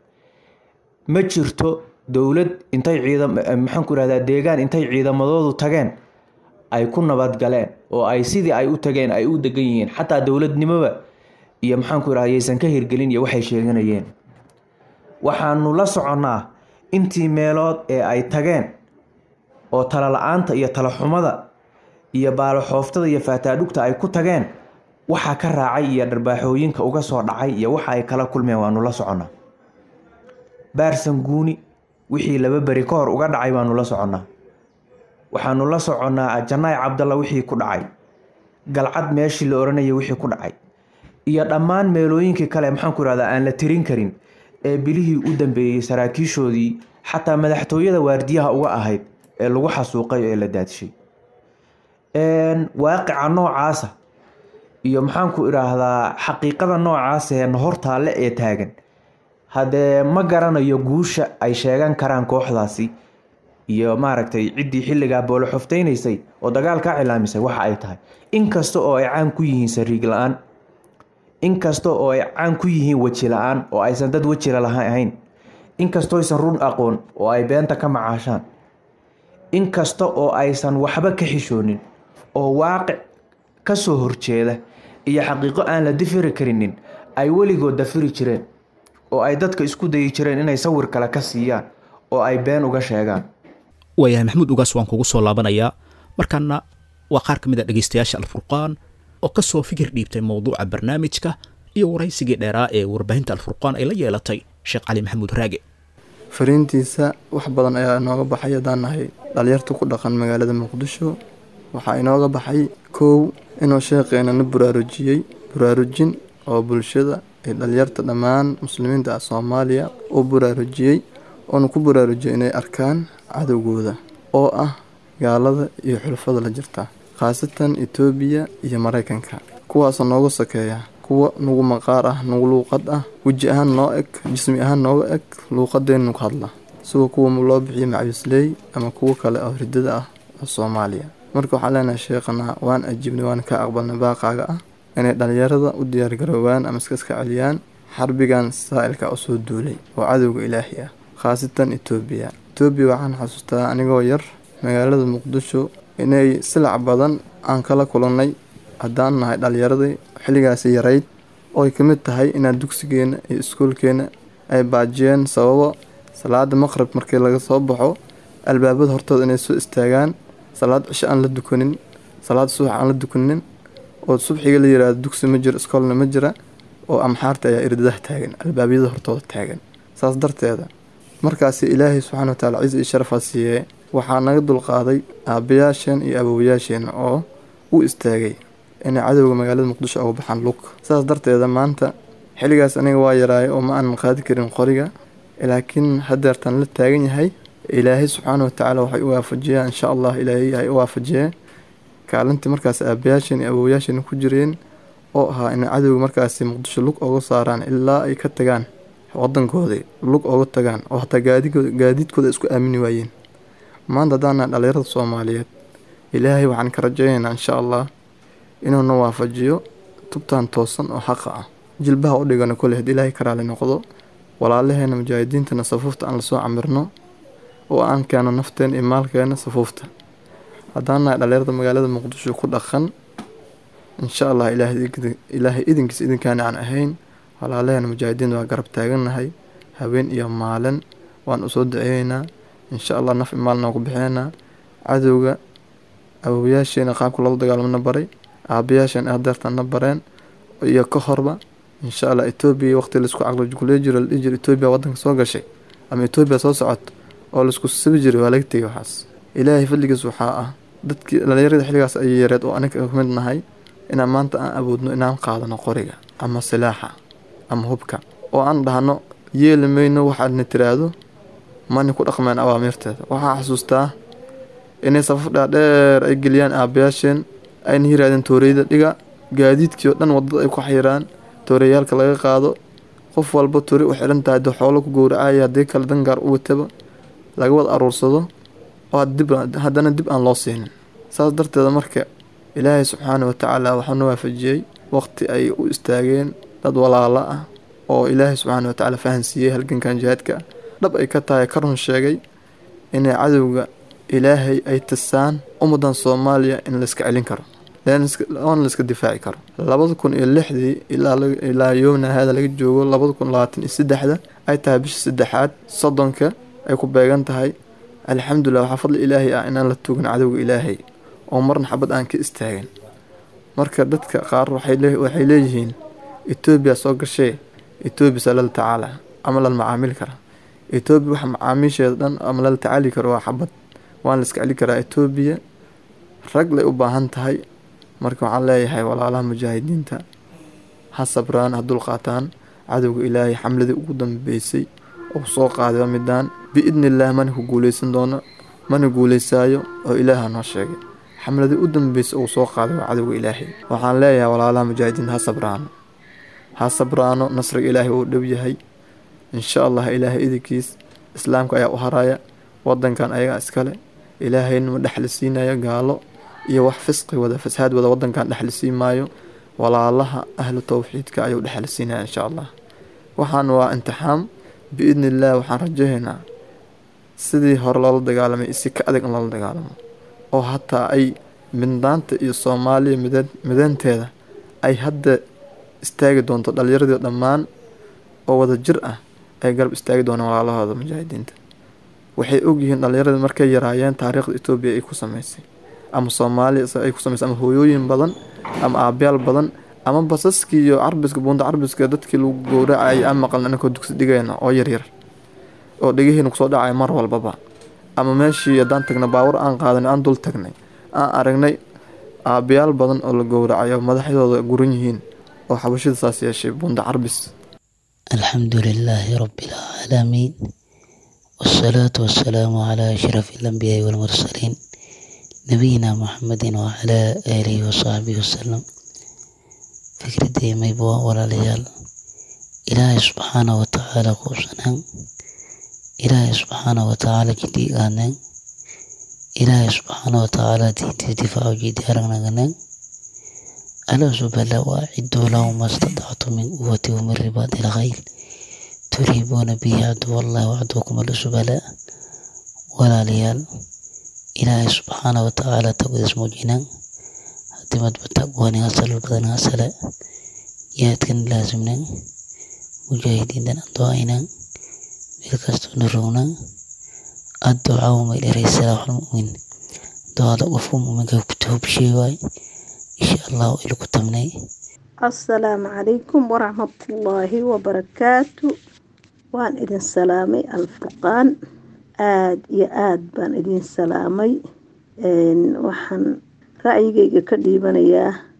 ma jirto dowlad intay ciidam maxaan ku irahdaa deegaan intay ciidamadoodu tageen ay ku nabadgaleen oo ay sidii ay u tageen ay u degan yihiin xataa dowladnimoba iyo maxaanku irahda yaysan ka hirgelin iyo waxay sheeganayeen waxaanu la soconnaa intii meelood ee ay tageen oo tala la-aanta iyo talaxumada iyo baaloxooftada iyo faataadhugta ay ku tageen waxaa ka raacay iyo dharbaaxooyinka uga soo dhacay iyo waxa ay kala kulmeen waanu la soconnaa baarsan guuni wixii laba beri ka hor uga dhacay baanu la soconnaa waxaanu la soconnaa janaay cabdalla wixii ku dhacay galcad meeshii la oranayay wixii ku dhacay iyo dhammaan meelooyinkii kale maxaanku irahdaa aan la tirin karin ee bilihii u dambeeyey saraakiishoodii xataa madaxtooyada waardiyaha uga ahayd ee lagu xasuuqay ee la daadshay waaqica noocaasa iyo maxaanku idhaahdaa xaqiiqada noocaasa ee hortaalle ee taagan haddee ma garanayo guusha ay sheegan karaan kooxdaasi iyo maaragtay ciddii xilligaa booloxofteynaysay oo dagaal ka cilaamisay waxa ay tahay inkasta oo ay caan ku yihiin sariig la-aan inkasta oo ay caan ku yihiin weji la-aan oo aysan dad wejila laha ahayn inkastoo aysan run aqoon oo ay beenta ka macaashaan inkasta oo aysan waxba ka xishoonin oo waaqic ka soo horjeeda iyo xaqiiqo aan la difiri karinin ay weligood dafiri jireen oo ay dadka isku dayi jireen inay sawir kale ka siiyaan oo ay been uga sheegaan waayahay maxamuud ugaas waan kugu soo laabanayaa markaana waa qaar ka mid a dhegaystayaasha alfurqaan oo ka soo fikir dhiibtay mowduuca barnaamijka iyo waraysigii dheeraa ee warbaahinta alfurqaan ay la yeelatay sheekh cali maxamuud raage fariintiisa wax badan ayaa inooga baxay haddaan nahay dhalinyarta ku dhaqan magaalada muqdisho waxaa inooga baxay kow inuu sheeqeenana buraarujiyey buraarujin oo bulshada ee dhalinyarta dhammaan muslimiinta ah soomaaliya uu buraarujiyey oona ku buraarujiyay inay arkaan cadowgooda oo ah gaalada iyo xulfada la jirta khaasatan etoobiya iyo maraykanka kuwaasoo nooga sokeeya kuwa nugu maqaar ah nugu luuqad ah weji ahaan noo eg jismi ahaan nooga eg luuqadeennu ku hadla sida kuwa loo bixiyo macabisley ama kuwo kale oo ridada ah oo soomaaliya marka waxaan leenahay sheekhana waan ajiibnay waan ka aqbalnay baaqaaga ah inay dhalinyarada u diyaargaroobaan ama iska iska celiyaan xarbigan saa'ilka u soo duulay oo cadowga ilaahi ah khaasatan etoobiya etoobiya waxaan xasuustaa anigoo yar magaalada muqdisho inay silac badan aan kala kulannay haddaan nahay dhalinyaradii xilligaasi yarayd ooy ka mid tahay inaan dugsigeena iyo iskuulkeena ay baajiyeen sababo salaada maqrib markii laga soo baxo albaabada hortooda inay soo istaagaan salaad cisho aan la dukanin salaad subax aan la dukanin oo subxiga la yiraahdo dugsi ma jiro iskoolna ma jira oo amxaarta ayaa irdadaha taagan albaabyada hortooda taagan saas darteeda markaasi ilaahay subxaana wa taala ciis iyo sharafaa siiyee waxaa naga dulqaaday aabbayaasheen iyo awowayaasheen oo u istaagay inay cadowga magaalada muqdisho uga baxaan lug saas darteeda maanta xilligaas aniga waa yaraay oo ma aanan qaadi karin qoriga laakiin hadeertaan la taagan yahay ilaahay subxaana watacaala waxay u waafajiyaan insha allah ilaahay hay u waafajiyee kaalintii markaas aabayaasheen iyo awowayaasheen ku jireen oo ahaa inay cadowga markaasi muqdisho lug oga saaraan ilaa ay ka tagaan wadankooda lug oga tagaan oo hataa gaadigood gaadiidkooda isku aamini waayeen maanta haddaana dhalinyarada soomaaliyeed ilaahay waxaan ka rajaynaynaa insha allah inuuna waafajiyo tubtaan toosan oo xaqa ah jilbaha u dhigano kole had ilaahay ka raali noqdo walaalaheena mujaahidiintana safuufta aan lasoo camirno oo aan keeno nafteena iyo maalkeena safuufta haddaan nahay dhalinyarada magaalada muqdisho ku dhaqan insha allah ilaahay idinkiis idinkaana aan ahayn walaalaheena mujaahidiinta waa garab taagannahay habeen iyo maalin waan usoo duceeyeynaa insha allah naf imaalna ku bixinaynaa cadowga awowayaasheena qaabka loola dagaalamona baray aabayaasheen adeertan na bareen iyo ka horba insha allah etoobiya waqti laisku caqligule jiro la dhihi jiro etoobiya wadanka soo gashay ama etoobiya soo socoto oo laisku sabi jiray waa laga tegay waxaas ilaahay fadligiis waxaa ah dadkii dhalinyarada xilligaas ayay yareed oo aniga ka mid nahay inaan maanta aan awoodno inaan qaadano qoriga ama silaaxa ama hubka oo aan dhahno yeeli mayno waxaadna tiraahdo mani ku dhaqmeen awaamiirteeda waxaa xasuustaa inay safaf dhaadheer ay geliyaan aabayaasheen ayna yirahdeen tooreyda dhiga gaadiidkii oo dhan wadada ay ku xiraan tooreyaalka laga qaado qof walba toori u xiran tahay dee xoolo ku gowracaya haddii kale dangaar u wataba laga wada aruursado oo haddana dib aan loo siinin saas darteeda marka ilaahay subxaana watacaala waxauna waafajiyey waqti ay u istaageen dad walaalo ah oo ilaahay subxaana watacaala fahansiiyey halgankan jihaadka dhab ay ka tahay ka run sheegay inay cadowga ilaahay ay tasaan ummadan soomaaliya in layska celin karo oona layska difaaci karo labada kun iyo lixdii ilaa yoomna haada laga joogo labada kun labaatan iyo saddexda ay tahay bisha saddexaad soddonka ay ku beegan tahay alxamdulilah waxaa fadli ilaahay ah inaan la tugin cadowga ilaahay oo marna xabad aan ka istaagin marka dadka qaar waxay leeyihiin etoobiya soo gashee etoobiya saa lala tacaala ama lala macaamili kara etoobiya waxa macaamiisheeda dhan ama lala tacaali karo waa xabad waan la iska celi karaa etoobiya rag lay u baahan tahay marka waxaan leeyahay walaalaha mujaahidiinta ha sabraan ha dulqaataan cadowga ilaahay xamladii ugu dambeysay oo soo qaadaba midaan biidni illaah mana ku guuleysan doono mana guuleysaayo oo ilaaha noo sheegay xamladii u dambeysay uu soo qaaday waa cadowga ilaahay waxaan leeyahay walaalaha mujaahidiinta ha sabraano ha sabraano nasriga ilaahay uu dhow yahay insha allah ilaahay idinkiis islaamka ayaa u haraya wadankan ayagaa iskale ilaahayna ma dhexli siinayo gaalo iyo wax fisqi wada fasaad wada wadankan dhexli sii maayo walaalaha ahlu towxiidka ayuu dhexli siinaya insha allah waxaan waa imtixaam biidni illaah waxaan rajahaynaa sidii hore loola dagaalamay isi ka adag in loola dagaalamo oo hataa ay midnaanta iyo soomaaliya mideen mideynteeda ay hadda istaagi doonto dhalinyaradii dhammaan oo wada jir ah ay garab istaagi doonaan walaalahooda mujaahidiinta waxay ogyihiin dhalinyaradii markay yaraayeen taariikhda etoobiya ay ku sameysay ama soomaaliya ay ku sameysay ama hooyooyin badan ama aabayaal badan ama basaskii iyo carbiska buunda carbiska dadkii lagu gowracayay aan maqalna aninkoo dugsi dhigayna oo yaryar oo dhegaheena kusoo dhacaya mar walbaba ama meeshii haddaan tagna baawar aan qaadanay aan dul tagnay aan aragnay aabayaal badan oo la gowracayo madaxdooda guran yihiin oo xabashida saas yeeshay buunda carbis الحمد لله رب العالمين والصلاة والسلام على أشرف الأنبياء والمرسلين نبينا محمد وعلى آله وصحبه وسلم فكرتي ميبوا ولا ليال إلهي سبحانه وتعالى قوسنا إلهي سبحانه وتعالى جدي آنا إلهي سبحانه وتعالى تيتي دفاع جدي أرغنا ألا سبلا وأعدوا لهم ما استطعتم من قوة ومن رباط الخيل تريبون به عدو الله وعدوكم الأسبلاء ولا ليال إلهي سبحانه وتعالى تقول اسمه جنان هتمت بتقواني هسل البدن هسل ياتكن لازمنا مجاهدين دان أدوائنا بالكستو نرونا الدعاء ما إلى سلاح المؤمن دعاء وفهم من كتب شيء إن شاء الله إلى كتمني asalaamu calaykum waraxmatullaahi wabarakaatu waan idin salaamay alfurqaan aada iyo aada baan idin salaamay waxaan ra'yigayga ka dhiibanayaa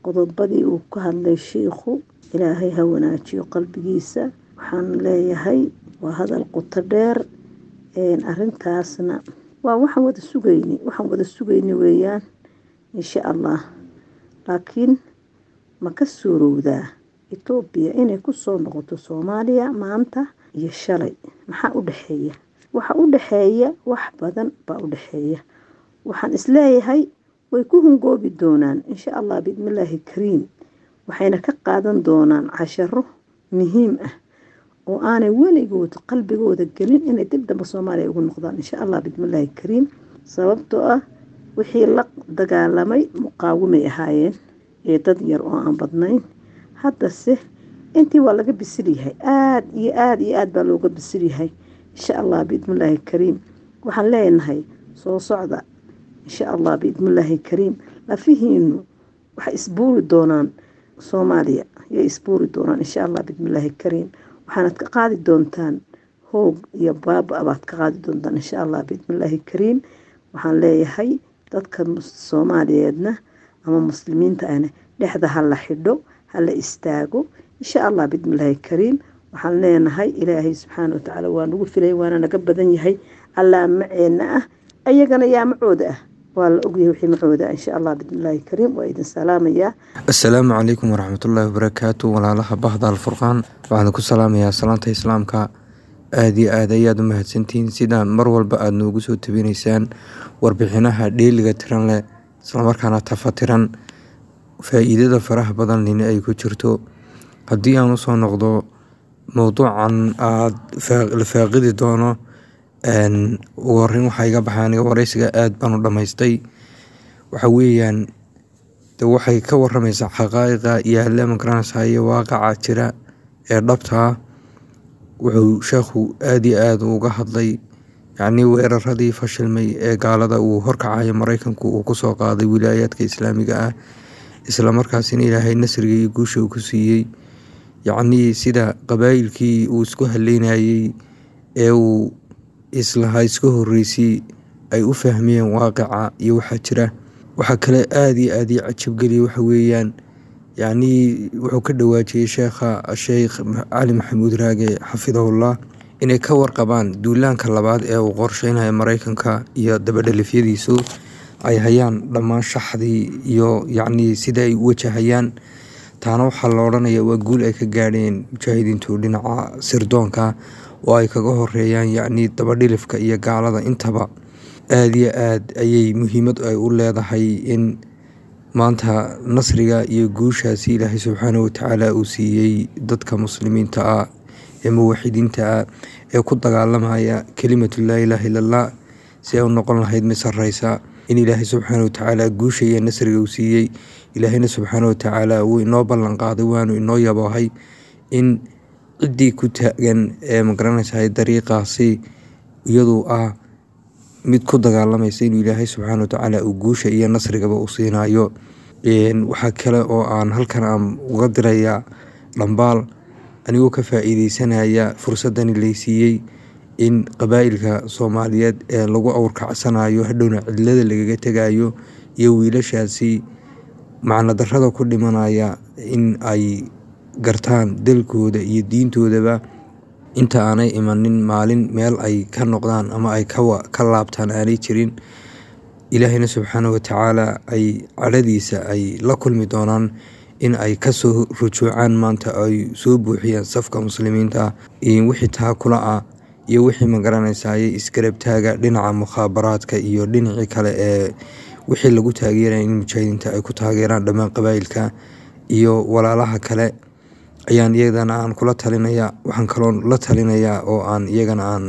qodobadii uu ka hadlay shiikhu ilaahay ha wanaajiyo qalbigiisa waxaan leeyahay waa hadal qoto dheer arintaasna waa waxaan wada sugayni waxaan wada sugayni weeyaan insha allah laakiin ma ka suurowdaa etoobiya inay kusoo noqoto soomaaliya maanta iyo shalay maxaa u dhexeeya waxa u dhexeeya wax badan baa u dhexeeya waxaan isleeyahay way ku hungoobi doonaan insha allah biidnillaahi kariim waxayna ka qaadan doonaan casharo muhiim ah oo aanay weligood qalbigooda gelin inay dib damba soomaaliya ugu noqdaan insha allah biidnillaahi kariim sababtoo ah wixii la dagaalamay muqaawimay ahaayeen ee dad yar oo aan badnayn haddase intii waa laga bisil yahay aada iyo aada iyo aada baa looga bisil yahay insha allah biidnillaahi kariim waxaan leenahay soo socda insha allah biidnillaahi kariim lafihiinu waxay isbuuri doonaan soomaaliya yay isbuuri doonaan insha allah biidnillaahi kariim waxaanad ka qaadi doontaan hoog iyo baaba baad ka qaadi doontaan insha allah biidnillaahi kariim waxaan leeyahay dadka soomaaliyeedna ama muslimiinta ahna dhexda ha la xidho ha la istaago insha allah biidnillaahi kariim waxaan leenahay ilaahay subxaana watacaala waa nagu filay waana naga badan yahay allaa maceena ah ayagana yaa macooda ah waa la ogyahay wixii macooda ah insha allah biidnillaahi kariim waa idin salaamayaa assalaamu calaykum waraxmatullaahi wabarakaatu walaalaha bahda alfurqaan waxaan ku salaamayaa salaanta islaamka aada iyo aad ayaad u mahadsantihiin sidaan mar walba aada noogu soo tabinaysaan warbixinaha dheeliga tiran leh islamarkaana tafatiran faa-iidada faraha badan lina ay ku jirto haddii aan usoo noqdo mowduucan aada la faaqidi doono ugu horeyn waxaa iga baxay aniga wareysiga aada baan u dhammaystay waxa weeyaan de waxay ka waramaysaa xaqaa'iqa yaalla magaranaysaa iyo waaqaca jira ee dhabtaa wuxuu sheekhu aada iyo aada uga hadlay yacnii weeraradii fashilmay ee gaalada uu horkacayo mareykanku uu kusoo qaaday wilaayaadka islaamiga ah islamarkaasina ilaahay nasriga iyo guusha uu ku siiyey yacnii sida qabaayilkii uu isku haleynayey ee uu islahaa iska horeysay ay u fahmiyeen waaqica iyo waxaa jira waxaa kale aada iyo aada ii cajabgeliya waxa weeyaan yacnii wuxuu ka dhawaajiyey sheekha sheekh cali maxamuud raage xafidahullah inay ka warqabaan duulaanka labaad ee uu qorsheynayo mareykanka iyo dabadhalifyadiisu ay hayaan dhammaan shaxdii iyo yacnii sida ay u wajahayaan taana waxaa la odhanaya waa guul ay ka gaadheen mujaahidiintu dhinaca sirdoonka oo ay kaga horeeyaan yacnii dabadhilifka iyo gaalada intaba aada iyo aad ayay muhiimad ay u leedahay in maanta nasriga iyo guushaasi ilaahay subxaana watacaala uu siiyey dadka muslimiinta ah ee muwaxidiinta ah ee ku dagaalamaya kelimatu laa ilaaha illallah si ay u noqon lahayd mid sarreysa in ilaahay subxaana watacaala guusha iyo nasriga uu siiyey ilaahayna subxaana watacaala wuu inoo ballan qaaday waanu inoo yaboohay in ciddii ku taagan ee magaranaysahay dariiqaasi iyaduu ah mid ku dagaalamaysa inuu ilaahay subxaana watacaala uu guusha iyo nasrigaba u siinayo waxaa kale oo aan halkan aan uga dirayaa dhambaal anigoo ka faa-iideysanaya fursadani laysiiyey in qabaa'ilka soomaaliyeed ee lagu awrkacsanayo hadhowna cidlada lagaga tegayo iyo wiilashaasi macno darrada ku dhimanaya in ay gartaan dalkooda iyo diintoodaba inta aanay imanin maalin meel ay ka noqdaan ama ay ka laabtaan aanay jirin ilaahayna subxaana watacaala ay cadhadiisa ay la kulmi doonaan in ay kasoo rujuucaan maanta ay soo buuxiyaan safka muslimiinta wixii taakula ah iyo wixii magaranaysaay isgarabtaaga dhinaca mukhaabaraadka iyo dhinacii kale ee wixii lagu taageeraya in mujaahidiinta ay ku taageeraan dhammaan qabaa'ilka iyo walaalaha kale ayaan iyagana aan kula talinaya waxaan kaloo la talinayaa oo aan iyagana aan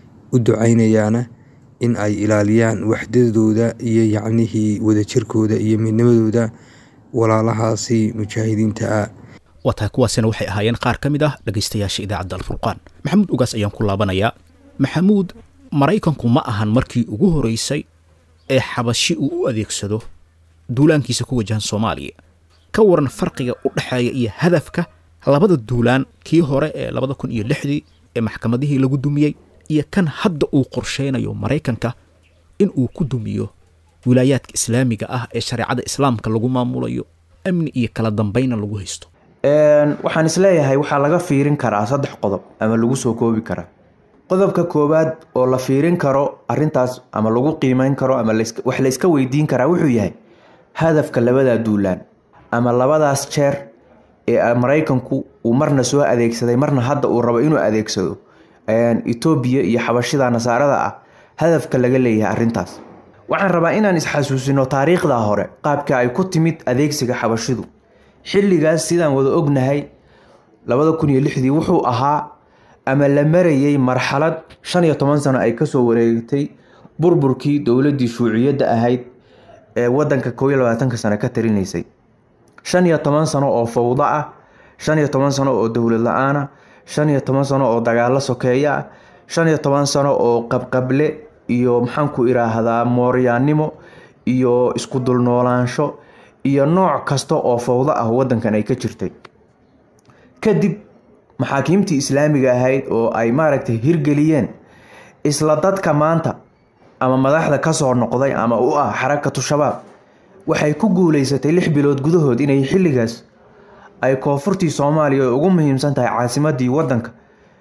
u ducaynayaana in ay ilaaliyaan waxdadooda iyo yacnihii wadajirkooda iyo midnimadooda walaalahaasi mujaahidiinta ah waa tahay kuwaasina waxay ahaayeen qaar ka mid ah dhegaystayaasha idaacadda alfurqaan maxamuud ugaas ayaan ku laabanayaa maxamuud maraykanku ma ahan markii ugu horeysay ee xabashi uu u adeegsado duulaankiisa ku wajahan soomaaliya ka waran farqiga u dhexeeya iyo hadafka labada duulaan kii hore ee labada kun iyo lixdii ee maxkamadihii lagu dumiyey iyo kan hadda uu qorsheynayo maraykanka in uu ku dumiyo wilaayaadka islaamiga ah ee shareecada islaamka lagu maamulayo amni iyo kala dambayna lagu haysto waxaan isleeyahay waxaa laga fiirin karaa saddex qodob ama lagu soo koobi karaa qodobka koowaad oo la fiirin karo arintaas ama lagu qiimeyn karo ama wax layska weydiin karaa wuxuu yahay hadafka labadaa duulaan ama labadaas jeer ee maraykanku uu marna soo adeegsaday marna hadda uu rabo inuu adeegsado etoobiya iyo xabashida nasaarada ah hadafka laga leeyahay arintaas waxaan rabaa inaan isxasuusino taariikhda hore qaabka ay ku timid adeegsiga xabashidu xilligaas sidaan wada ognahay labada kun iyo lixdii wuxuu ahaa ama la marayay marxalad shan iyo toban sano ay kasoo wareegtay burburkii dowladii shuuciyadda ahayd ee wadanka koob iyo labaatanka sano ka tarinaysay shan iyo toban sano oo fawdo ah shan iyo toban sano oo dowlad la-aana shan iyo toban sano oo dagaalo sokeeyo ah shan iyo toban sano oo qabqable iyo maxaanku iraahdaa mooryaannimo iyo isku dulnoolaansho iyo nooc kasta oo fawdo ah wadankan ay ka jirtay kadib maxaakiimtii islaamiga ahayd oo ay maaragtay hirgeliyeen isla dadka maanta ama madaxda kasoo noqday ama u ah xarakatu shabaab waxay ku guuleysatay lix bilood gudahood inay xilligaas ay koonfurtii soomaaliya oo ugu muhiimsan tahay caasimadii wadanka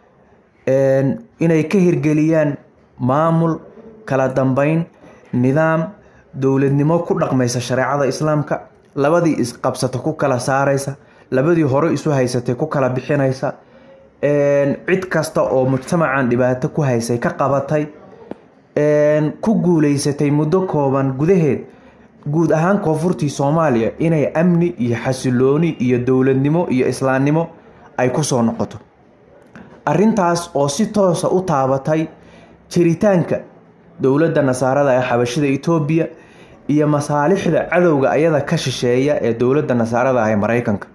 inay ka hirgeliyaan maamul kala dambeyn nidaam dowladnimo ku dhaqmaysa shareecada islaamka labadii isqabsata ku kala saaraysa labadii hore isu haysatay ku kala bixinaysa cid kasta oo mujtamacan dhibaato ku haysay ka qabatay ku guuleysatay muddo kooban gudaheed guud ahaan koonfurtii soomaaliya inay amni iyo xasilooni iyo dowladnimo iyo islaamnimo ay kusoo noqoto arintaas oo si toosa u taabatay jiritaanka dowladda nasaarada ee xabashida etoobiya iyo masaalixda cadowga ayada ka shisheeya ee dowladda nasaarada ah ee maraykanka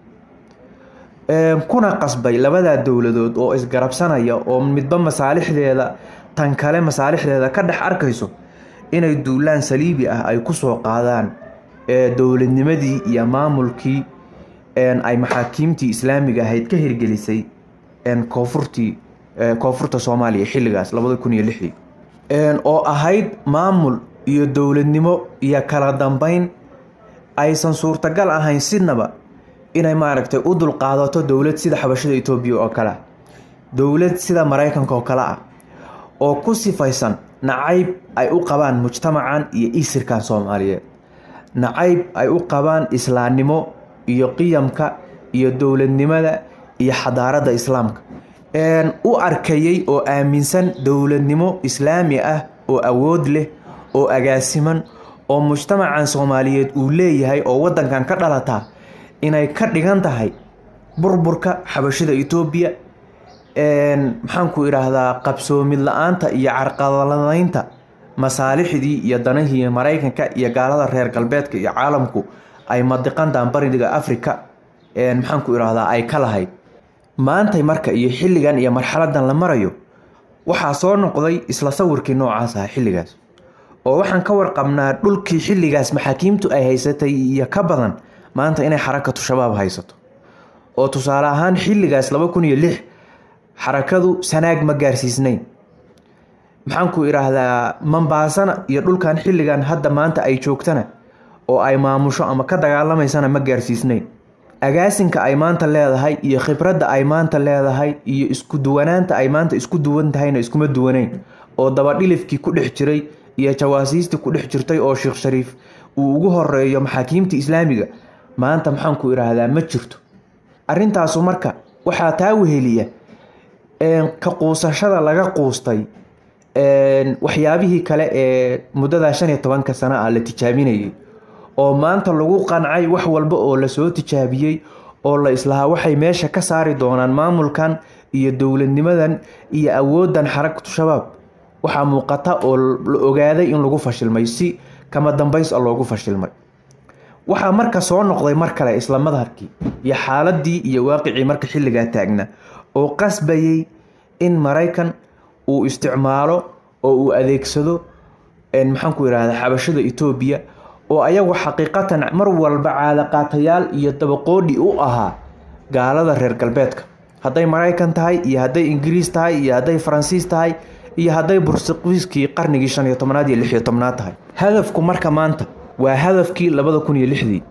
kuna qasbay labadaa dowladood oo isgarabsanaya oo midba masaalixdeeda tan kale masaalixdeeda ka dhex arkayso inay duulaan saliibi ah ay kusoo qaadaan dowladnimadii iyo maamulkii ay maxaakiimtii islaamiga ahayd ka hirgelisay koonfurtii koonfurta soomaaliya xilligaas labada kun iyo lixdii oo ahayd maamul iyo dowladnimo iyo kala dambeyn aysan suurtagal ahayn sidnaba inay maaragtay u dulqaadato dowlad sida xabashada etoobiya oo kale ah dowlad sida maraykanka oo kale ah oo ku sifaysan nacayb ay u qabaan mujtamacan iyo isirkan soomaaliyeed nacayb ay u qabaan islaamnimo iyo qiyamka iyo dowladnimada iyo xadaaradda islaamka u arkayay oo aaminsan dowladnimo islaami ah oo awood leh oo agaasiman oo mujtamacan soomaaliyeed uu leeyahay oo wadankan ka dhalataa inay ka dhigan tahay burburka xabashida etoobiya maxaanku idhaahdaa qabsoomid la-aanta iyo carqaladaynta masaalixdii iyo danahii maraykanka iyo gaalada reer galbeedka iyo caalamku ay madiqantan bariga africa maxaanku idhaahdaa ay ka lahayd maantay marka iyo xilligan iyo marxaladan la marayo waxaa soo noqday isla sawirkii noocaas ah xilligaas oo waxaan ka warqabnaa dhulkii xilligaas maxaakiimtu ay haysatay iyo ka badan maanta inay xarakatu shabaab haysato oo tusaale ahaan xilligaas laba kun iyo lix xarakadu sanaag ma gaarsiisnayn maxaanku idhaahdaa mambaasana iyo dhulkan xilligan hadda maanta ay joogtana oo ay maamusho ama ka dagaalamaysana ma gaarsiisnayn agaasinka ay maanta leedahay iyo khibradda ay maanta leedahay iyo isku duwanaanta ay maanta isku duwan tahayna iskuma duwanayn oo dabadhilifkii ku dhex jiray iyo jawaasiistii ku dhex jirtay oo sheekh shariif uu ugu horeeyo maxaakiimta islaamiga maanta maxaanku idhaahdaa ma jirto arrintaasu marka waxaa taa weheliya ka quusashada laga quustay waxyaabihii kale ee muddadaa shan iyo tobanka sano ah la tijaabinayay oo maanta lagu qancay wax walba oo lasoo tijaabiyey oo la islahaa waxay meesha ka saari doonaan maamulkan iyo dowladnimadan iyo awooddan xarakatu shabaab waxaa muuqata oo la ogaaday in lagu fashilmay si kama dambays a loogu fashilmay waxaa marka soo noqday mar kale isla madhabkii iyo xaaladii iyo waaqicii marka xilligaa taagna oo qasbayay in maraykan uu isticmaalo oo uu adeegsado maxaanku idhahda xabashada etoobiya oo ayagu xaqiiqatan mar walba caadaqaatayaal iyo dabaqoodhi u ahaa gaalada reer galbeedka hadday maraykan tahay iyo hadday ingiriis tahay iyo hadday faransiis tahay iyo hadday burtuqiiskii qarnigii shan iyo tobnaad iyo lix iyo tobnaad tahay hadafku marka maanta waa hadafkii labada kun iyo lixdii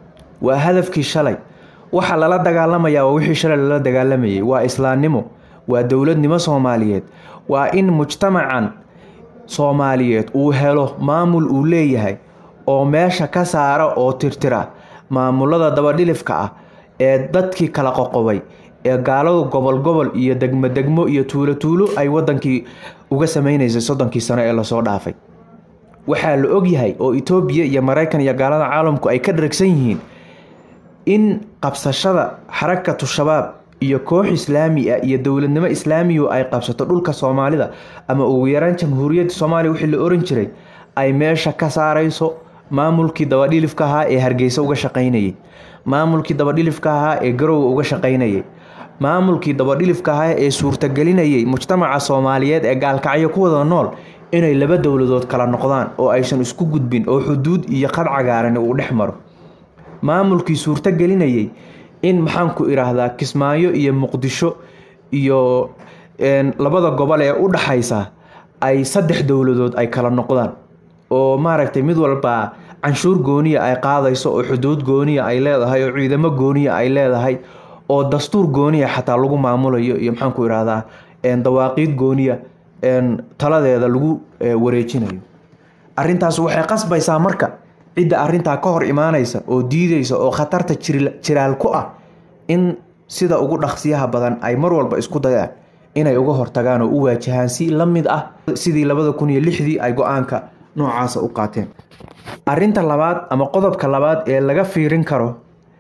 waa hadafkii shalay waxa lala dagaalamayaa waa wixii shalay lala dagaalamayay waa islaamnimo waa dowladnimo soomaaliyeed waa in mujtamacan soomaaliyeed uu helo maamul uu leeyahay oo meesha ka saara oo tirtira maamulada dabadhilifka ah ee dadkii kala qoqobay ee gaaladu gobol gobol iyo degmo degmo iyo tuulo tuulo ay wadankii uga sameynaysay soddonkii sano ee lasoo dhaafay waxaa la ogyahay oo etoobiya iyo maraykan iyo gaalada caalamku ay ka dharagsan yihiin in qabsashada xarakatu shabaab iyo koox islaami ah iyo dowladnimo islaamiyu ay qabsato dhulka soomaalida ama ugu yaraan jamhuuriyadda soomaaliya wixii la oran jiray ay meesha ka saarayso maamulkii dabadhilifka ahaa ee hargeysa uga shaqaynayay maamulkii dabadhilifka ahaa ee garowga uga shaqaynayay maamulkii dabadhilifka ahaa ee suurtagelinayay mujtamaca soomaaliyeed ee gaalkacyo ku wada nool inay laba dowladood kala noqdaan oo aysan isku gudbin oo xuduud iyo qad cagaaran uu dhex maro maamulkii suurtagelinayay in maxaanku idhaahdaa kismaayo iyo muqdisho iyo labada gobol ee u dhaxaysa ay saddex dowladood ay kala noqdaan oo maaragtay mid walba canshuur gooniya ay qaadayso oo xuduud gooniya ay leedahay oo ciidamo gooniya ay leedahay oo dastuur gooniya xataa lagu maamulayo iyo maxaanku idhaahdaa dawaaqiid gooniya taladeeda lagu wareejinayo arintaas waxay qasbaysaa marka cidda arintaa ka hor imaanaysa oo diideysa oo khatarta jiraal ku ah in sida ugu dhaqsiyaha badan ay mar walba isku dayaan inay uga hortagaan oo u waajahaan si la mid ah sidii labada kun iyo lixdii ay go-aanka noocaasa u qaateen arinta labaad ama qodobka labaad ee laga fiirin karo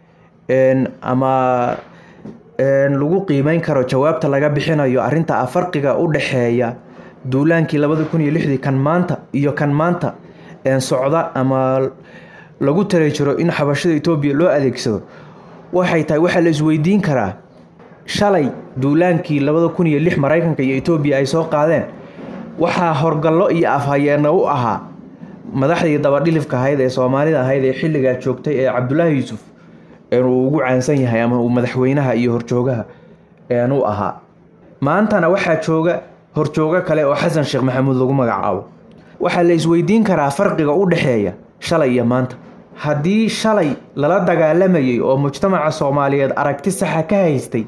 ama lagu qiimeyn karo jawaabta laga bixinayo arinta farqiga u dhexeeya duulaankii labada kun iyo lixdii kan maanta iyo kan maanta socda ama lagu tali jiro in xabashada etoobiya loo adeegsado waxay tahay waxaa la isweydiin karaa shalay duulaankii labada kun iyo lix maraykanka iyo etoobiya ay soo qaadeen waxaa horgallo iyo afhayeena u ahaa madaxdii dabadhilifka ahayd ee soomaalida ahayd ee xilligaa joogtay ee cabdulaahi yuusuf uu ugu caansan yahay ama uu madaxweynaha iyo horjoogaha u ahaa maantana waxaa jooga horjoogo kale oo xasan sheekh maxamuud lagu magacaabo waxaa la isweydiin karaa farqiga u dhexeeya shalay iyo maanta haddii shalay lala dagaalamayay oo mujtamaca soomaaliyeed aragti saxa ka haystay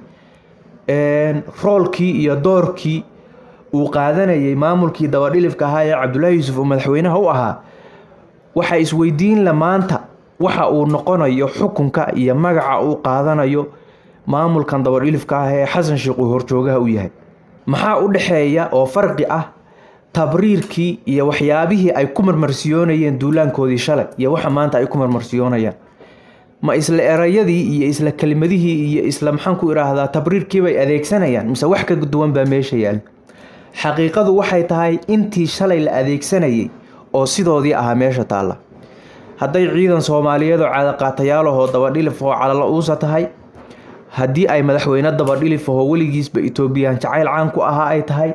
roolkii iyo doorkii uu qaadanayay maamulkii dabadhilifka ahaa ee cabdulaahi yuusuf uu madaxweynaha u ahaa waxaa isweydiin la maanta waxa uu noqonayo xukunka iyo magaca uu qaadanayo maamulkan dabadhilifka ah ee xasan sheekh uu horjoogaha u yahay maxaa u dhexeeya oo farqi ah tabriirkii iyo waxyaabihii ay ku marmarsiyoonayeen duulaankoodii shalay iyo waxa maanta ay ku marmarsiyoonayaan ma isla erayadii iyo isla kelimadihii iyo isla maxaanku idhaahdaa tabriirkiibay adeegsanayaan mise wax ka duwan baa meesha yaal xaqiiqadu waxay tahay intii shalay la adeegsanayay oo sidoodii ahaa meesha taalla hadday ciidan soomaaliyeed oo cadaqaatayaalahoo dabadhilif oo calala uusa tahay haddii ay madaxweyne dabadhilif ahoo weligiisba etoobiyaan jacayl caan ku ahaa ay tahay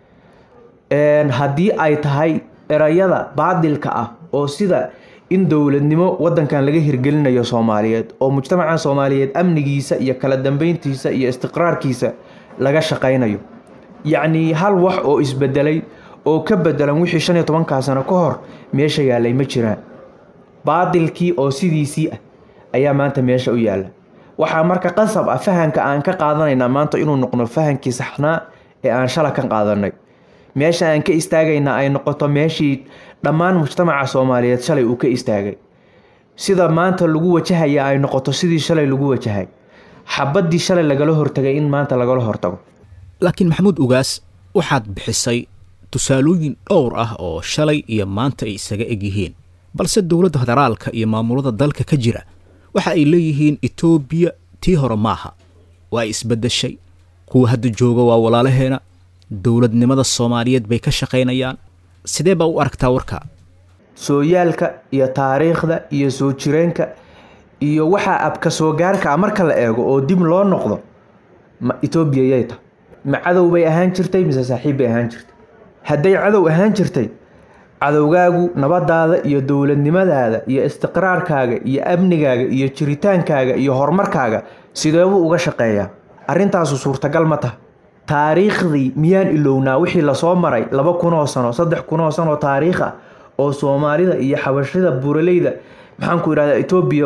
haddii ay tahay erayada baadilka ah oo sida in dowladnimo wadankan laga hirgelinayo soomaaliyeed oo mujtamaca soomaaliyeed amnigiisa iyo kala dambeyntiisa iyo istiqraarkiisa laga shaqaynayo yacnii hal wax oo isbedelay oo ka bedelan wixii shan iyo tobankaa sano ka hor meesha yaalay ma jiraan baadilkii oo sidiisii ah ayaa maanta meesha u yaalla waxaa marka qasab ah fahanka aan ka qaadanaynaa maanta inuu noqdo fahankii saxnaa ee aan shala ka qaadanay meesha aan ka istaagaynaa ay noqoto meeshii dhammaan mujtamaca soomaaliyeed shalay uu ka istaagay sida maanta lagu wajahaya ay noqoto sidii shalay lagu wajahay xabaddii shalay lagala hortagay in maanta lagala hortago laakiin maxamuud ugaas waxaad bixisay tusaalooyin dhowr ah oo shalay iyo maanta ay isaga eg yihiin balse dowladda federaalka iyo maamulada dalka ka jira waxa ay leeyihiin etoobiya tii hore maaha waa isbeddeshay kuwa hadda jooga waa walaalaheena dowladnimada soomaaliyeed bay ka shaqaynayaan sidee baa u aragtaa warka sooyaalka iyo taariikhda iyo soo jireenka iyo waxaa abka soo gaarka ah marka la eego oo dib loo noqdo ma etoobiya yay tahay ma cadow bay ahaan jirtay mise saaxiib bay ahaan jirtay hadday cadow ahaan jirtay cadowgaagu nabadaada iyo dowladnimadaada iyo istiqraarkaaga iyo amnigaaga iyo jiritaankaaga iyo horumarkaaga sideebuu uga shaqeeyaa arrintaasu suurtagal ma taha taariikhdii miyaan ilownaa wixii lasoo maray laba kunoo sano saddex kunoo sanoo taariikh ah oo soomaalida iyo xabashida buuraleyda maxaanku idhahdaa etoobiya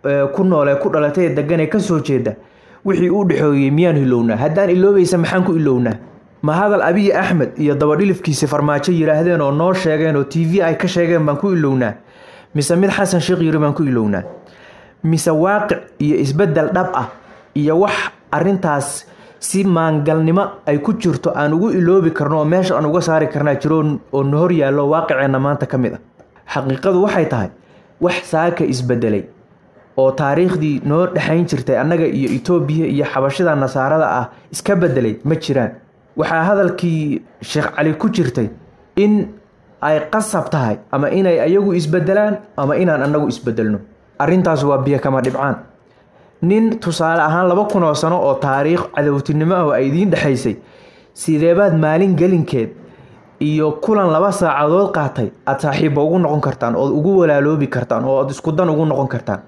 ku nool ee ku dhalatay ee degan ee kasoo jeeda wixii u dhexooyey miyaan ilownaa haddaan iloobaysa maxaan ku ilownaa ma hadal abiyi axmed iyo dabadhilifkiisi farmaajo yidhaahdeen oo noo sheegeen oo t v ay ka sheegeen baan ku ilownaa mise mid xasan sheekh yiri baan ku ilownaa mise waaqic iyo isbedel dhab ah iyo wax arintaas si maangalnimo ay ku jirto aan ugu iloobi karno oo meesha aan uga saari karnaa jiro oo na hor yaallo waaqiceenna maanta ka mid ah xaqiiqadu waxay tahay wax saaka isbedelay oo taariikhdii noo dhexayn jirtay annaga iyo etoobiya iyo xabashida nasaarada ah iska bedelay ma jiraan waxaa hadalkii sheekh cali ku jirtay in ay qasab tahay ama inay ayagu isbedelaan ama inaan annagu isbedelno arrintaas waa biyo kama dhibcaan nin tusaale ahaan laba kun oo sano oo taariikh cadowtinimo ah oo ay idiin dhexaysay sideebaad maalin gelinkeed iyo kulan laba saacadood qaatay aada saaxiibba ugu noqon kartaan ood ugu walaaloobi kartaan oo aad isku dan ugu noqon kartaan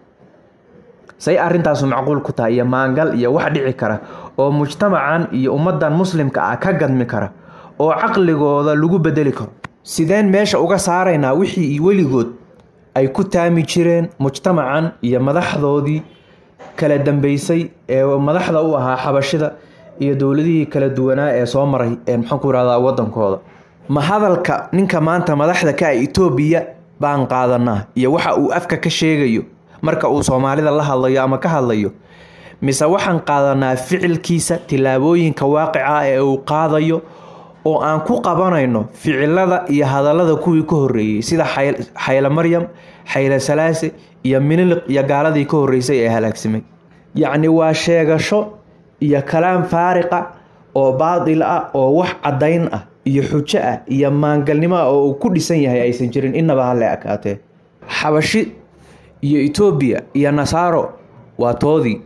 say arrintaasu macquul ku tahay iyo maangal iyo wax dhici kara oo mujtamacan iyo ummadan muslimka ah ka gadmi kara oo caqligooda lagu bedeli karo sideen meesha uga saaraynaa wixii weligood ay ku taami jireen mujtamacan iyo madaxdoodii kala dambeysay ee madaxda u ahaa xabashida iyo dowladihii kala duwanaa ee soo maray ee maxaan ku irahdaa wadankooda ma hadalka ninka maanta madaxda ka ah etoobiya baan qaadanaa iyo waxa uu afka ka sheegayo marka uu soomaalida la hadlayo ama ka hadlayo mise waxaan qaadanaa ficilkiisa tillaabooyinka waaqica ee uu qaadayo oo aan ku qabanayno ficilada iyo hadallada kuwii ka horreeyey sida xayle maryam xayle salaase iyo miniliq iyo gaaladii ka horreysay ee halaagsamay yacni waa sheegasho iyo kalaam faariqa oo baadil ah oo wax caddayn ah iyo xujo ah iyo maangalnimo ah oo uu ku dhisan yahay aysan jirin innaba hale akaatee xabashi iyo etoobiya iyo nasaaro waa toodii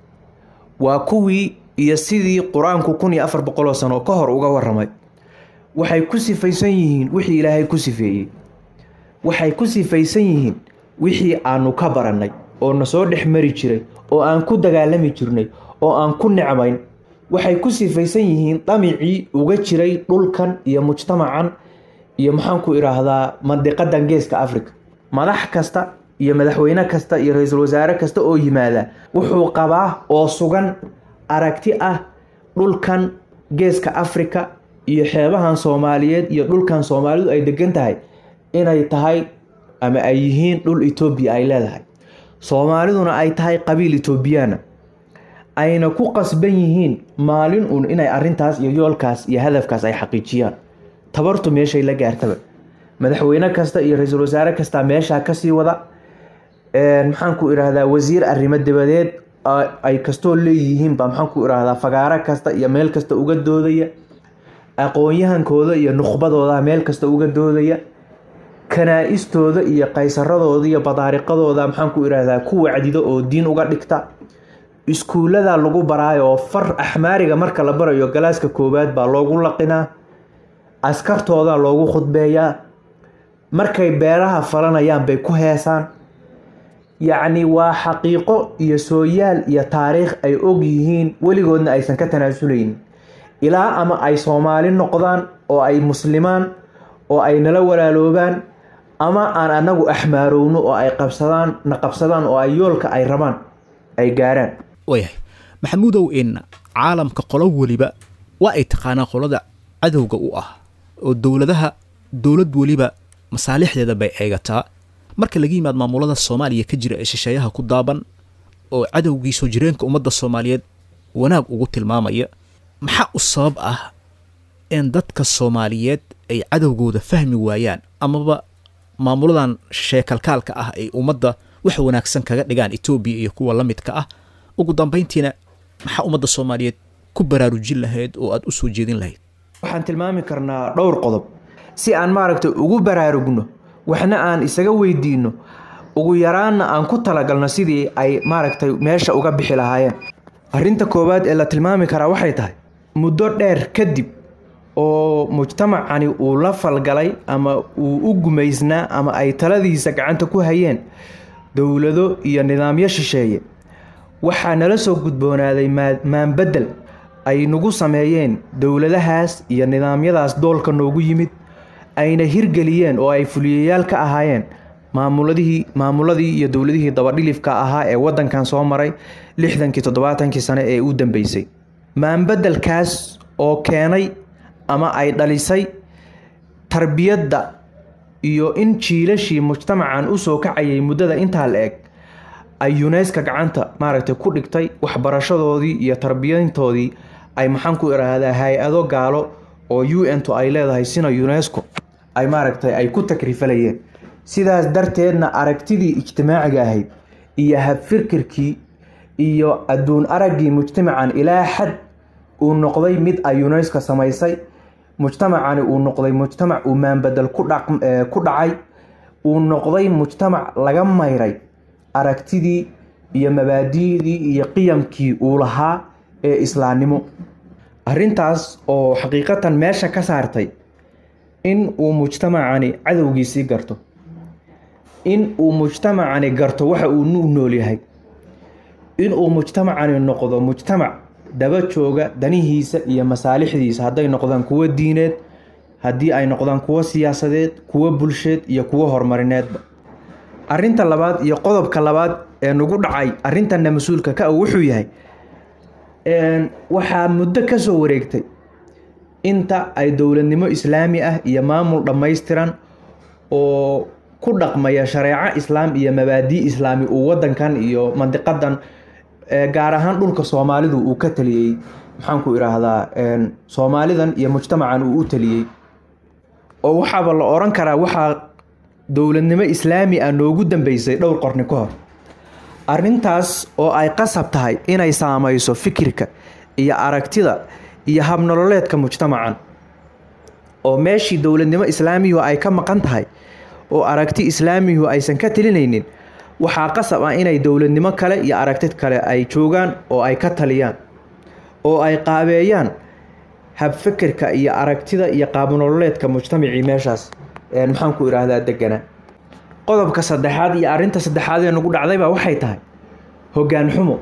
waa kuwii iyo sidii qur-aanku kun iyo afar boqoloo sano ka hor uga waramay waxay ku sifaysan yihiin wixii ilaahay ku sifeeyey waxay ku sifaysan yihiin wixii aanu ka barannay oo na soo dhex mari jiray oo aan ku dagaalami jirnay oo aan ku necmayn waxay ku sifaysan yihiin damicii uga jiray dhulkan iyo mujtamacan iyo maxaanku idhaahdaa mandiqadan geeska africa madax kasta iyo madaxweyne kasta iyo ra-iisul wasaare kasta oo yimaada wuxuu qabaa oo sugan aragti ah dhulkan geeska africa iyo xeebahan soomaaliyeed iyo dhulkan soomaalidu ay degan tahay inay tahay ama ay yihiin dhul etoobiya ay leedahay soomaaliduna ay tahay qabiil etoobiyaana ayna ku qasban yihiin maalin uun inay arintaas iyo yoolkaas iyo hadafkaas ay xaqiijiyaan tabartu meeshay la gaartaba madaxweyne kasta iyo ra-iisul wasaare kasta meeshaa kasii wada maxaanku idhaahdaa wasiir arrimo dabadeed ay kastoo leeyihiinba maxaanku idhaahdaa fagaaro kasta iyo meel kasta uga doodaya aqoon-yahankooda iyo nukhbadooda meel kasta uga doodaya kanaa-istooda iyo qaysaradooda iyo badaariqadooda maxaanku idhaahdaa ku wacdido oo diin uga dhigta iskuullada lagu baraayo oo far axmaariga marka la barayo galaaska koowaad baa loogu laqinaa askartooda loogu khudbeeyaa markay beeraha falanayaan bay ku heesaan yacni waa xaqiiqo iyo sooyaal iyo taariikh ay og yihiin weligoodna aysan ka tanaasuleynin ilaa ama ay soomaali noqdaan oo ay muslimaan oo ay nala walaaloobaan ama aan anagu axmaarowno oo ay qabsadaan na qabsadaan oo ay yoolka ay rabaan ay gaaraan waayahay maxamuudow in caalamka qolo weliba waa ay taqaanaa qolada cadowga u ah oo dowladaha dowlad weliba masaalixdeeda bay eegataa marka laga yimaad maamulada soomaaliya ka jira ee shisheeyaha ku daaban oo cadowgii soo jireenka ummadda soomaaliyeed wanaag ugu tilmaamaya maxaa u sabab ah in dadka soomaaliyeed ay cadowgooda fahmi waayaan amaba maamuladan sheekalkaalka ah ay ummadda wax wanaagsan kaga dhigaan etoobiya iyo kuwa la midka ah ugu dambayntiina maxaa ummadda soomaaliyeed ku baraarujin lahayd oo aada u soo jeedin lahayd waxaan tilmaami karnaa dhowr qodob si aan maaragtay ugu baraarugno waxna aan isaga weydiino ugu yaraanna aan ku talagalno sidii ay maaragtay meesha uga bixi lahaayeen arrinta koowaad ee la tilmaami karaa waxay tahay muddo dheer kadib oo mujtamacani uu la falgalay ama uu u gumaysnaa ama ay taladiisa gacanta ku hayeen dowlado iyo nidaamyo shisheeye waxaa nala soo gudboonaaday maanbedel ay nagu sameeyeen dowladahaas iyo nidaamyadaas doolka noogu yimid ayna hirgeliyeen oo ay fuliyayaal ka ahaayeen maamuladihii maamuladii iyo dowladihii dabadhilifka ahaa ee wadankan soo maray lixdankii toddobaatankii sane ee u dambeysay maanbedelkaas oo keenay ama ay dhalisay tarbiyadda iyo in jiilashii mujtamacan usoo kacayay muddada intaa la eg ay uneska gacanta maaragtay ku dhigtay waxbarashadoodii iyo tarbiyantoodii ay maxaan ku idhaahdaa hay-ado gaalo oo u n to ay leedahay sina unesco ay maaragtay ay ku takrifalayeen sidaas darteedna aragtidii ijtimaaciga ahayd iyo habfikirkii iyo adduun araggii mujtamacan ilaa xad uu noqday mid ay unesco samaysay mujtamacani uu noqday mujtamac uu maanbedel ku dhacay uu noqday mujtamac laga mayray aragtidii iyo mabaadi'dii iyo qiyamkii uu lahaa ee islaamnimo arrintaas oo xaqiiqatan meesha ka saartay in uu mujtamacani cadowgiisii garto in uu mujtamacani garto waxa uu u nool yahay in uu mujtamacani noqdo mujtamac daba jooga danihiisa iyo masaalixdiisa hadday noqdaan kuwo diineed haddii ay noqdaan kuwo siyaasadeed kuwo bulsheed iyo kuwo horumarineedba arrinta labaad iyo qodobka labaad ee nagu dhacay arrintanna mas-uulka ka og wuxuu yahay waxaa muddo ka soo wareegtay inta ay dowladnimo islaami ah iyo maamul dhammaystiran oo ku dhaqmaya shareeco islaam iyo mabaadii islaami uu wadankan iyo mandiqadan gaar ahaan dhulka soomaalidu uu ka taliyey maxaanku idhaahdaa soomaalidan iyo mujtamacan uu u taliyey oo waxaaba la oran karaa waxaa dowladnimo islaami ah noogu dambeysay dhowr qorni ka hor arrintaas oo ay qasab tahay inay saamayso fikirka iyo aragtida iyo habnololeedka mujtamacan oo meeshii dowladnimo islaamiyu ay ka maqan tahay oo aragti islaamiyu aysan ka talinaynin waxaa qasab ah inay dowladnimo kale iyo aragtid kale ay joogaan oo ay ka taliyaan oo ay qaabeeyaan habfikirka iyo aragtida iyo qaabnololeedka mujtamacii meeshaas maxaan ku idhaahdaa deganaa qodobka saddexaad iyo arrinta saddexaad ee nagu dhacdaybaa waxay tahay hoggaan xumo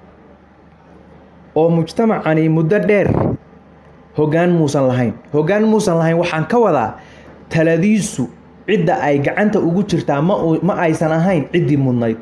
oo mujtamacani muddo dheer hoggaan muusan lahayn hoggaan muusan lahayn waxaan ka wadaa taladiisu cidda ay gacanta ugu jirtaa ma ma aysan ahayn ciddii mudnayd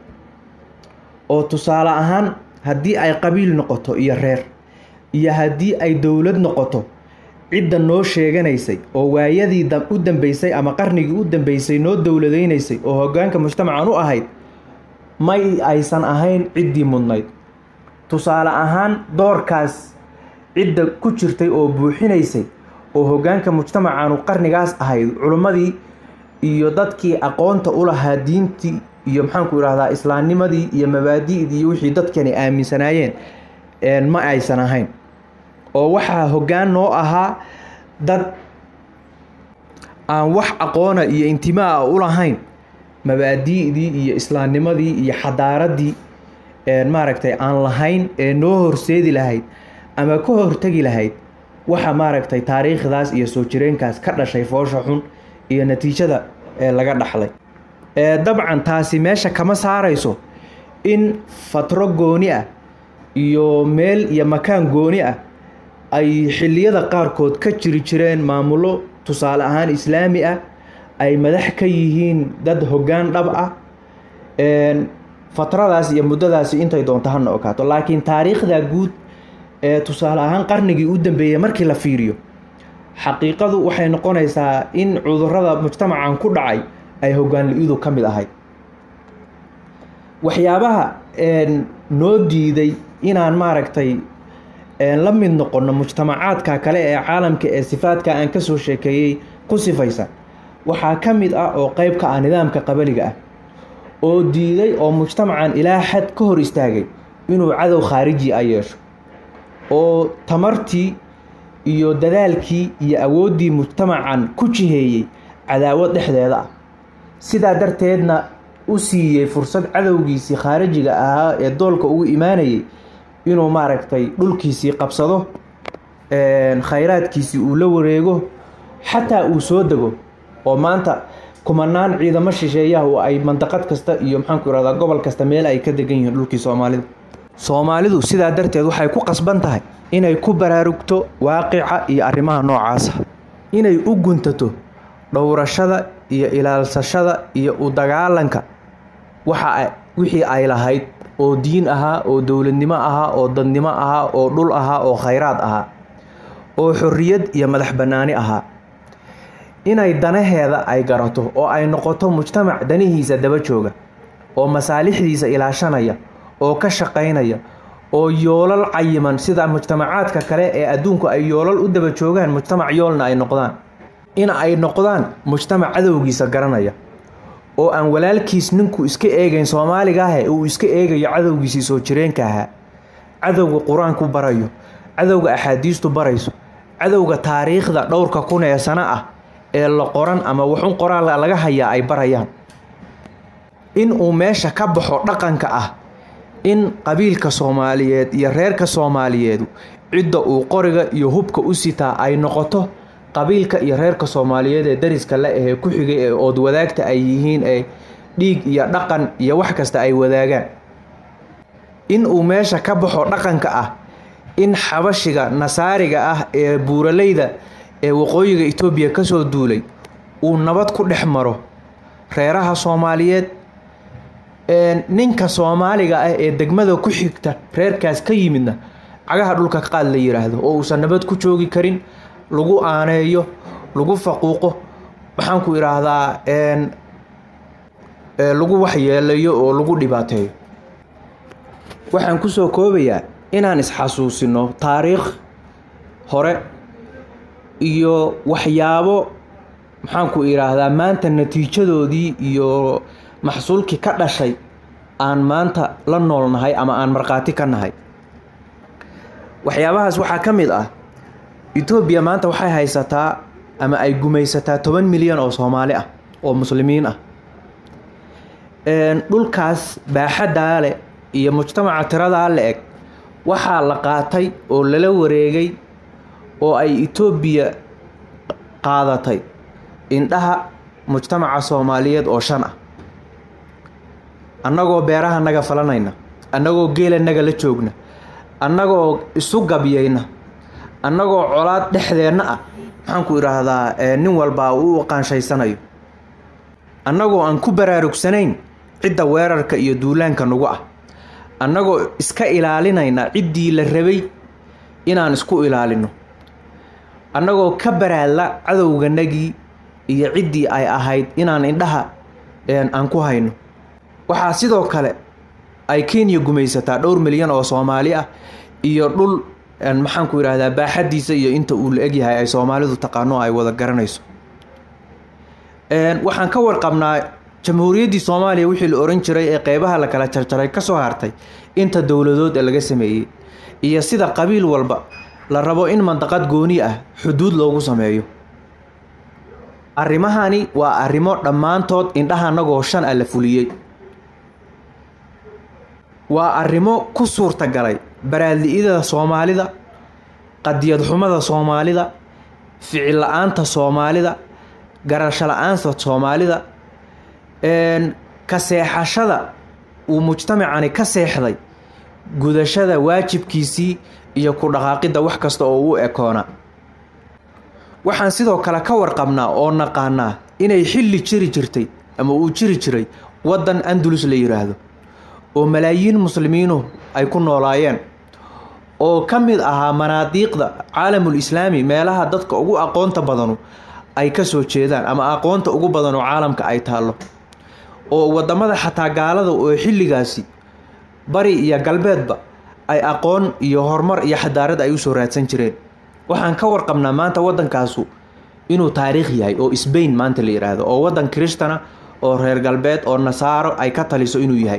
oo tusaale ahaan haddii ay qabiil noqoto iyo reer iyo haddii ay dowlad noqoto cidda noo sheeganaysay oo waayadii u dambeysay ama qarnigii u dambeysay noo dowladaynaysay oo hoggaanka mujtamacan u ahayd may aysan ahayn ciddii mudnayd tusaale ahaan doorkaas cidda ku jirtay oo buuxinaysay oo hoggaanka mujtamacanu qarnigaas ahayd culimmadii iyo dadkii aqoonta u lahaa diintii iyo maxaanku idhahdaa islaamnimadii iyo mabaadi'dii iyo wixii dadkani aaminsanaayeen ma aysan ahayn oo waxaa hoggaan noo ahaa dad aan wax aqoona iyo intimaa u lahayn mabaadi'dii iyo islaamnimadii iyo xadaaraddii maaragtay aan lahayn ee noo horseedi lahayd ama ka hortegi lahayd waxa maaragtay taariikhdaas iyo soo jireenkaas ka dhashay foosha xun iyo natiijada ee laga dhaxlay dabcan taasi meesha kama saarayso in fatro gooni ah iyo meel iyo makaan gooni ah ay xilliyada qaarkood ka jiri jireen maamullo tusaale ahaan islaami ah ay madax ka yihiin dad hoggaan dhab ah fatradaas iyo muddadaasi intay doonto hana okaato laakiin taariikhda guud ee tusaale ahaan qarnigii u dambeeyey markii la fiiriyo xaqiiqadu waxay noqonaysaa in cudurrada mujtamacan ku dhacay ay hoggaanli-idu ka mid ahayd waxyaabaha noo diiday inaan maaragtay la mid noqono mujtamacaadka kale ee caalamka ee sifaadka aan ka soo sheekeeyey ku sifaysan waxaa ka mid ah oo qeyb ka ah nidaamka qabaliga ah oo diiday oo mujtamacan ilaa xad ka hor istaagay inuu cadow khaariji a yeesho oo tamartii iyo dadaalkii iyo awooddii mujtamacan ku jiheeyey cadaawad dhexdeeda ah sidaa darteedna u siiyey fursad cadowgiisii khaarijiga ahaa ee doolka ugu imaanayay inuu maaragtay dhulkiisii qabsado khayraadkiisii uu la wareego xataa uu soo dego oo maanta kumanaan ciidamo shisheeyaha oo ay mandaqad kasta iyo maxaanku irahdaa gobol kasta meel ay ka degan yihiin dhulkii soomaalida soomaalidu sidaa darteed waxay ku qasban tahay inay ku baraarugto waaqica iyo arrimaha noocaasa inay u guntato dhowrashada iyo ilaalsashada iyo u dagaalanka waxa wixii ay lahayd oo diin ahaa oo dowladnimo ahaa oo dadnimo ahaa oo dhul ahaa oo khayraad ahaa oo xorriyad iyo madax bannaani ahaa inay danaheeda ay garato oo ay noqoto mujtamac danihiisa daba jooga oo masaalixdiisa ilaashanaya oo ka shaqaynaya oo yoolal cayiman sida mujtamacaadka kale ee adduunku ay yoolal u daba joogaan mujtamac yoolna ay noqdaan in ay noqdaan mujtamac cadowgiisa garanaya oo aan walaalkiis ninku iska eegayn soomaaliga ahe uu iska eegayo cadowgiisii soo jireenka ahaa cadowga qur-aanku barayo cadowga axaadiistu barayso cadowga taariikhda dhowrka kun ee sano ah ee la qoran ama waxun qoraal laga hayaa ay barayaan in uu meesha ka baxo dhaqanka ah in qabiilka soomaaliyeed iyo reerka soomaaliyeedu cidda uu qoriga iyo hubka u sitaa ay noqoto qabiilka iyo reerka soomaaliyeed ee dariska la ahee ku xigay ee ood wadaagta ay yihiin ee dhiig iyo dhaqan iyo wax kasta ay wadaagaan in uu meesha ka baxo dhaqanka ah in xabashiga nasaariga ah ee buuraleyda ee waqooyiga etoobiya kasoo duulay uu nabad ku dhex maro reeraha soomaaliyeed ninka soomaaliga ah ee degmada ku xigta reerkaas ka yimidna cagaha dhulka qaad la yiraahdo oo uusan nabad ku joogi karin lagu aaneeyo lagu faquuqo maxaanku idhaahdaa lagu waxyeelayo oo lagu dhibaateeyo waxaan kusoo koobayaa inaan isxasuusino taariikh hore iyo waxyaabo maxaanku idhaahdaa maanta natiijadoodii iyo maxsuulkii ka dhashay aan maanta la noolnahay ama aan markhaati ka nahay waxyaabahaas waxaa ka mid ah etoobiya maanta waxay haysataa ama ay gumaysataa toban milyan oo soomaali ah oo muslimiin ah dhulkaas baaxaddaa leh iyo mujtamaca tiradaa la eg waxaa la qaatay oo lala wareegay oo ay etoobiya qaadatay indhaha mujtamaca soomaaliyeed oo shan ah annagoo beeraha naga falanayna annagoo geela naga la joogna annagoo isu gabyayna annagoo colaad dhexdeenna ah maxaanku idhaahdaa nin walbaa uu u qaanshaysanayo annagoo aan ku baraarugsanayn cidda weerarka iyo duulaanka nagu ah annagoo iska ilaalinayna ciddii la rabay inaan isku ilaalino annagoo ka baraadla cadowganagii iyo ciddii ay ahayd inaan indhaha aan ku hayno waxaa sidoo kale ay kenya gumaysataa dhowr milyan oo soomaali ah iyo dhul maxaanku idhaahdaa baaxadiisa iyo inta uu la egyahay ay soomaalidu taqaano ay wada garanayso waxaan ka warqabnaa jamhuuriyaddii soomaaliya wixii la oran jiray ee qeybaha la kala jarjaray kasoo hartay inta dowladood ee laga sameeyey iyo sida qabiil walba la rabo in mandaqad gooni ah xuduud loogu sameeyo arrimahani waa arrimo dhammaantood indhaha anagoo shan ah la fuliyey waa arrimo ku suurtagalay baraadli-idada soomaalida qadiyad xumada soomaalida ficil la-aanta soomaalida garasho la-aanta soomaalida ka seexashada uu mujtamacani ka seexday gudashada waajibkiisii iyo ku dhaqaaqidda wax kasta oo u ekoona waxaan sidoo kale ka warqabnaa oo naqaanaa inay xilli jiri jirtay ama uu jiri jiray waddan andulus la yiraahdo oo malaayiin muslimiinu ay ku noolaayeen oo ka mid ahaa manaadiiqda caalamul islaami meelaha dadka ugu aqoonta badanu ay ka soo jeedaan ama aqoonta ugu badan oo caalamka ay taallo oo wadamada xataa gaalada oo xilligaasi bari iyo galbeedba ay aqoon iyo horumar iyo xadaarad ay usoo raadsan jireen waxaan ka warqabnaa maanta wadankaasu inuu taariikh yahay oo sbain maanta la yiraahdo oo wadan kiristana oo reer galbeed oo nasaaro ay ka taliso inuu yahay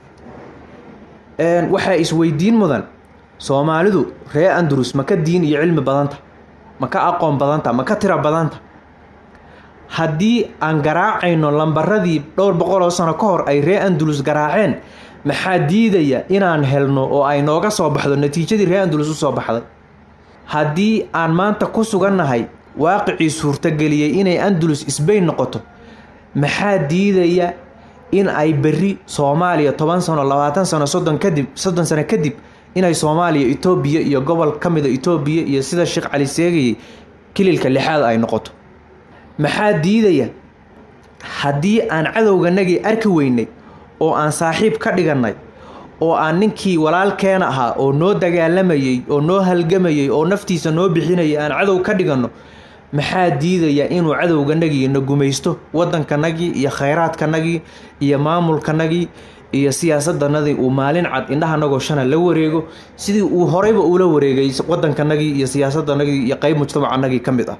waxaa isweydiin mudan soomaalidu ree andalus ma ka diin iyo cilmi badanta ma ka aqoon badanta ma ka tira badanta haddii aan garaacayno lambaradii dhowr boqol oo sano ka hor ay ree andalus garaaceen maxaa diidaya inaan helno oo ay nooga soo baxdo natiijadii ree andalus usoo baxday haddii aan maanta ku sugannahay waaqicii suurtageliyey inay andalus sbain noqoto maxaa diidaya in ay berri soomaaliya toban sano labaatan sano soddon kadib soddon sano kadib inay soomaaliya etoobiya iyo gobol ka mida etoobiya iyo sida sheekh cali seegayay kililka lixaad ay noqoto maxaa diidaya haddii aan cadowganagii arki weynay oo aan saaxiib ka dhigannay oo aan ninkii walaalkeena ahaa oo noo dagaalamayey oo noo halgamayey oo naftiisa noo bixinayay aan cadow ka dhiganno maxaa diidaya inuu cadowganagii na gumaysto waddankanagii iyo khayraadkanagii iyo maamulkanagii iyo siyaasadanadii uu maalin cad indhahanagoo shana la wareego sidii uu horeyba uula wareegay waddankanagii iyo siyaasadanagii iyo qeyb mujtamacanagii ka mid ah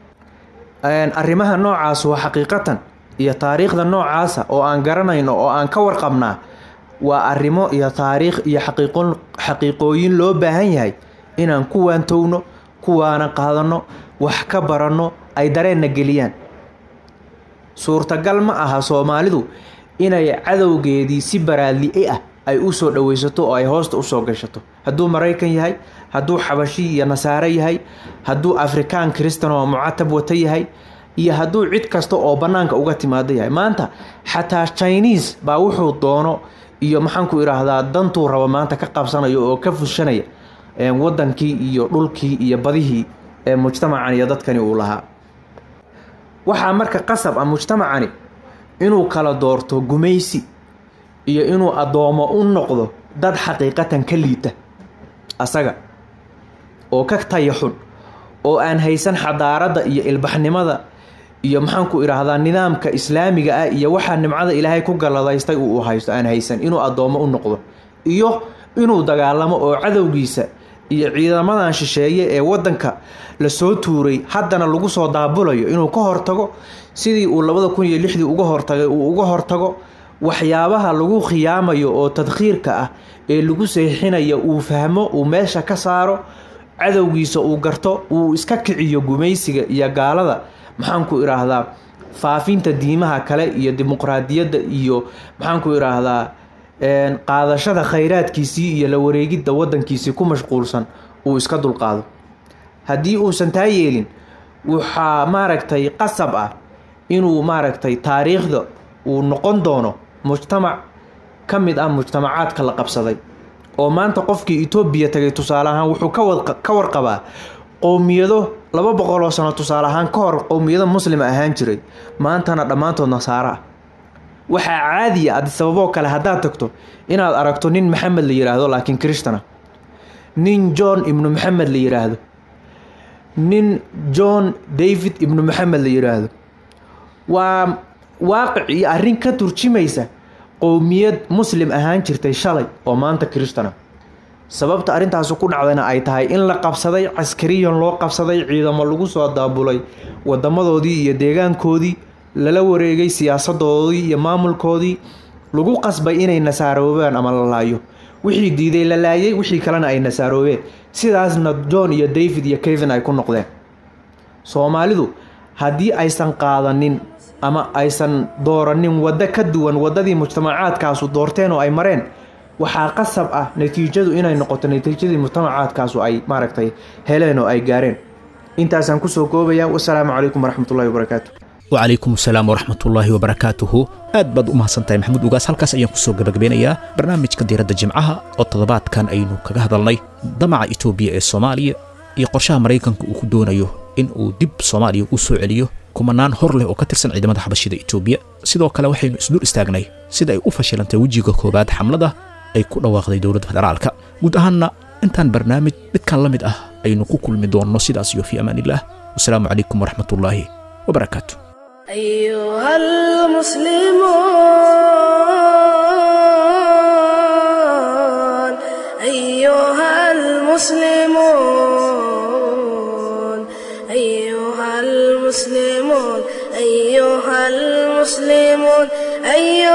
arrimaha noocaas waa xaqiiqatan iyo taariikhda noocaasa oo aan garanayno oo aan ka warqabnaa waa arrimo iyo taariikh iyo xaqiiqon xaqiiqooyin loo baahan yahay inaan ku waantowno kuwaana qaadanno wax ka baranno ay dareenna geliyaan suurtagal ma aha soomaalidu inay cadowgeedii si baraadli ah ay u soo dhoweysato oo ay hoosta usoo gashato hadduu maraykan yahay hadduu xabashi iyo nasaare yahay hadduu afrikaan kristan oo mucatab wata yahay iyo hadduu cid kasta oo bannaanka uga timaado yahay maanta xataa chiniis baa wuxuu doono iyo maxaanku idhaahdaa dantuu rabo maanta ka qabsanayo oo ka fushanaya wadankii iyo dhulkii iyo badihii ee mujtamacan iyo dadkani uu lahaa waxaa marka qasab ah mujtamacani inuu kala doorto gumaysi iyo inuu addoomo u noqdo dad xaqiiqatan ka liita asaga oo ka tayaxun oo aan haysan xadaaradda iyo ilbaxnimada iyo maxaanku idhaahdaa nidaamka islaamiga ah iyo waxaa nimcada ilaahay ku galladaystay uu haysto aan haysan inuu addoomo u noqdo iyo inuu dagaalamo oo cadowgiisa iyo ciidamadan shisheeye ee waddanka lasoo tuuray haddana lagu soo daabulayo inuu ka hortago sidii uu labada kun iyo lixdii uga hortagay uu uga hortago waxyaabaha lagu khiyaamayo oo tadkhiirka ah ee lagu seexinayo uu fahmo uu meesha ka saaro cadowgiisa uu garto uu iska kiciyo gumaysiga iyo gaalada maxaanku idhaahdaa faafinta diimaha kale iyo dimuqraadiyadda iyo maxaanku idhaahdaa qaadashada khayraadkiisii iyo la wareegidda waddankiisii ku mashquulsan uu iska dulqaado haddii uusan taa yeelin waxaa maaragtay qasab ah inuu maaragtay taariikhda uu noqon doono mujtamac ka mid ah mujtamacaadka la qabsaday oo maanta qofkii etoobiya tagay tusaale ahaan wuxuu ka warqabaa qowmiyado laba boqoloo sano tusaale ahaan ka hor qowmiyado muslima ahaan jiray maantana dhammaantood nasaaro ah waxaa caadiya adisababoo kale haddaad tagto inaad aragto nin maxamed la yidhaahdo laakiin kristana nin john ibnu maxamed la yidhaahdo nin john david ibnu maxamed la yidhaahdo waa waaqic iyo arrin ka turjimaysa qowmiyad muslim ahaan jirtay shalay oo maanta kristana sababta arrintaasu ku dhacdayna ay tahay in la qabsaday caskariyan loo qabsaday ciidamo lagu soo daabulay wadamadoodii iyo deegaankoodii lala wareegay siyaasadoodii iyo maamulkoodii lagu qasbay inay nasaaroobaan ama la laayo wixii diiday la laayay wixii kalena ay nasaaroobeen sidaasna john iyo david iyo kevin ay ku noqdeen soomaalidu haddii aysan qaadanin ama aysan dooranin waddo ka duwan waddadii mujtamacaadkaasu doorteen oo ay mareen waxaa qasab ah natiijadu inay noqoto natiijadii mujtamacaadkaasu ay maaragtay heleen oo ay gaareen intaasaan kusoo koobaya wasalaamu calaykum waraxmatullahi wabarakaatu wacalaykum asalaam waraxmatullaahi wabarakaatuhu aad baad u mahadsantahay maxamuud ugaas halkaas ayaan kusoo gabagabeynayaa barnaamijka diiradda jimcaha oo toddobaadkan aynu kaga hadalnay damaca itoobiya ee soomaaliya iyo qorshaha maraykanka uu ku doonayo in uu dib soomaaliya u soo celiyo kumanaan hor leh oo ka tirsan ciidamada xabashida itoobiya sidoo kale waxaynu isdul istaagnay sida ay u fashilantay wejiga koowaad xamlada ay ku dhawaaqday dowladda federaalka guud ahaanna intaan barnaamij midkan la mid ah aynu ku kulmi doonno sidaas iyo fii amaanillaah wasalaamu calaykum waraxmatullaahi wabarakaatu أيها المسلمون أيها المسلمون أيها المسلمون أيها المسلمون أيها